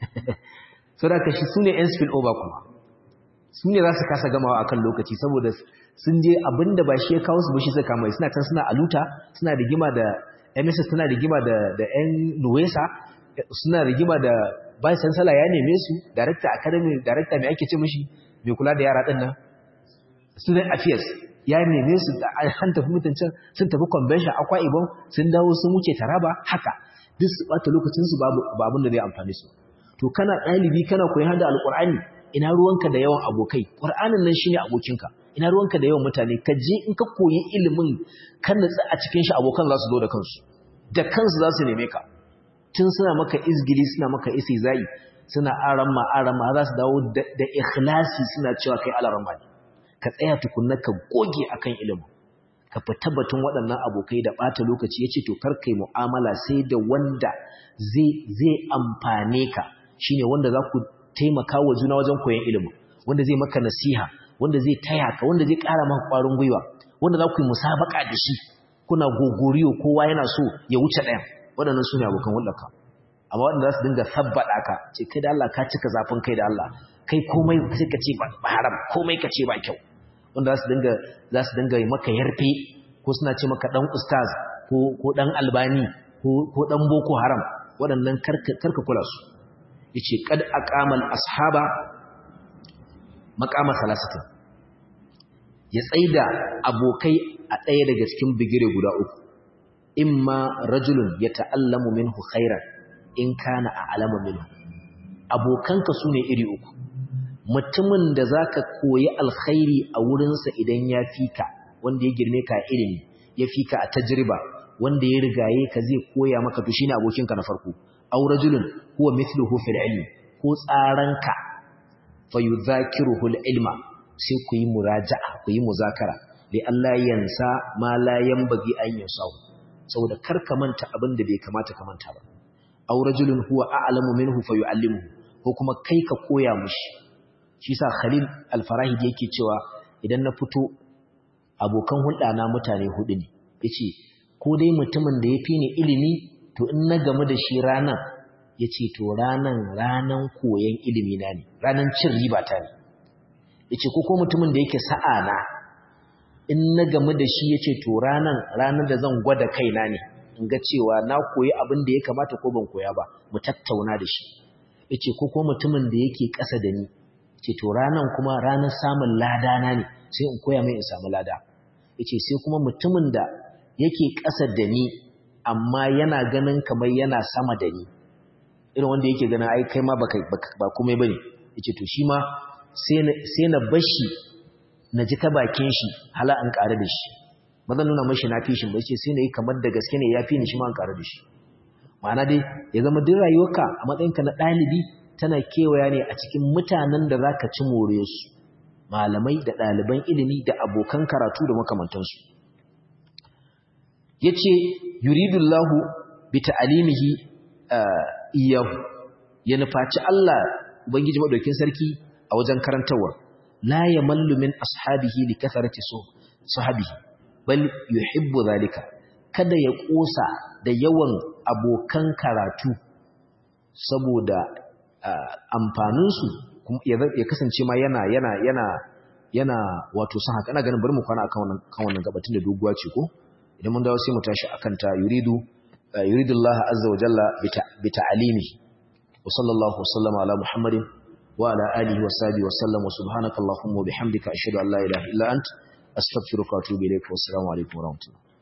so da shi sune yan spill over kuma su ne za su kasa gamawa akan lokaci saboda sun je abinda ba shi ya kawo su ba shi suka mai suna can suna aluta suna rigima da MSS suna rigima da da yan Nuwesa suna rigima da Vice Chancellor ya neme su Director Academy Director mai ake ce mishi mai kula da yara din nan Student Affairs ya neme su da an tafi mutuncin sun tafi convention akwa ibon sun dawo sun wuce taraba haka duk su bata lokacin su babu babun da zai amfani su to kana ɗalibi kana koyi hada alqur'ani ina ruwanka da yawan abokai qur'anin nan shine abokinka ina ruwanka da yawan mutane ka je in ka koyi ilimin kan natsa a cikin shi abokan za su zo da kansu da kansu za su neme ka tun suna maka izgili suna maka isizai suna aramma aramma za su dawo da ikhlasi suna cewa kai alaramma ne ka tsaya tukunna ka goge akan ilimin ka fita batun waɗannan abokai da ɓata lokaci ya ce to kar kai mu'amala sai da wanda zai amfane ka shine wanda za ku taimaka wa juna wajen koyon ilimin wanda zai maka nasiha wanda zai taya ka wanda zai ƙara maka ƙwarin gwiwa wanda za ku yi musabaka da shi kuna gogoriyo kowa yana so ya wuce ɗayan waɗannan su ne abokan hulɗarka amma waɗanda za su dinga sabbaɗa ka ce kai da Allah ka cika zafin kai da Allah kai komai sai ka ce ba haram komai ka ce ba kyau wanda za su dinga za su dinga maka yarfe ko suna ce maka dan ustaz ko ko dan albani ko ko dan boko haram waɗannan karka karka kula su yace qad aqamal ashaba maqama salasatin ya tsaida abokai a ɗaya daga cikin bigire guda uku imma rajulun ya ta'allamu minhu khairan in kana a'lamu minhu abokanka sune iri uku mutumin da zaka koyi alkhairi a wurinsa idan ya fika wanda ya girme ka ilimi ya fika a tajriba wanda ya rigaye ka zai koya maka to shine abokinka na farko aw rajulun huwa mithluhu fil ilmi ko tsaranka fayudhakiruhu ilma sai ku yi muraja'a ku yi muzakara li Allah yansa ma la yanbaghi an yasaw saboda kar ka manta abin da bai kamata ka manta ba aw rajulun huwa a'lamu minhu fayu'allimuhu ko kuma kai ka koya mushi shi sa Khalil al-Farahidi yake cewa idan na fito abokan hulɗa na mutane hudu ne yace ko dai mutumin da yafi ni ilimi to in na gamu da shi ranan yace to ranan ranan koyan ilimi na ne ranan cin riba ta ne yace ko ko mutumin da yake sa'a na in na gamu da shi yace to ranan ranan da zan gwada kaina ne in ga cewa na koyi abin da ya kamata ko ban koya ba mu tattauna da shi yace ko ko mutumin da yake ƙasa da ni ce to ranan kuma ranar samun lada na ne sai in koya mai in samu lada yace sai kuma mutumin da yake ƙasa da ni amma yana ganin kamar yana sama da ni irin wanda yake ganin ai kai ma baka ba komai bane yace to shi ma sai na sai na bashi na ji ta bakin shi hala an ƙare da shi ba zan nuna mashi na fi shi ba yace sai na yi kamar da gaske ne ya fi ni shi ma an ƙare da shi ma'ana dai ya zama duk rayuwarka a matsayinka na ɗalibi tana kewaya ne a cikin mutanen da za ka ci more su malamai da ɗaliban ilimi da abokan karatu da makamantansu ya ce yuridullahu bi ta'alimihi iyahu ya nufaci Allah ubangiji maɗaukin sarki a wajen karantarwa la ya mallu min ashabihi li kasarati sahabihi bal yuhibbu zalika kada ya ƙosa da yawan abokan karatu saboda amfaninsu ya kasance ma yana yana yana yana wato san haka ina ganin bari mu kwana akan wannan kan wannan gabatin da doguwa ce ko idan mun dawo sai mu tashi akan ta yuridu yuridullahu azza wa jalla bi ta'alimi wa sallallahu wasallama ala muhammadin wa ala alihi wa sahbihi wa sallam wa subhanaka allahumma wa bihamdika ashhadu an la ilaha illa ant astaghfiruka wa atubu ilayk wa assalamu alaikum wa rahmatullahi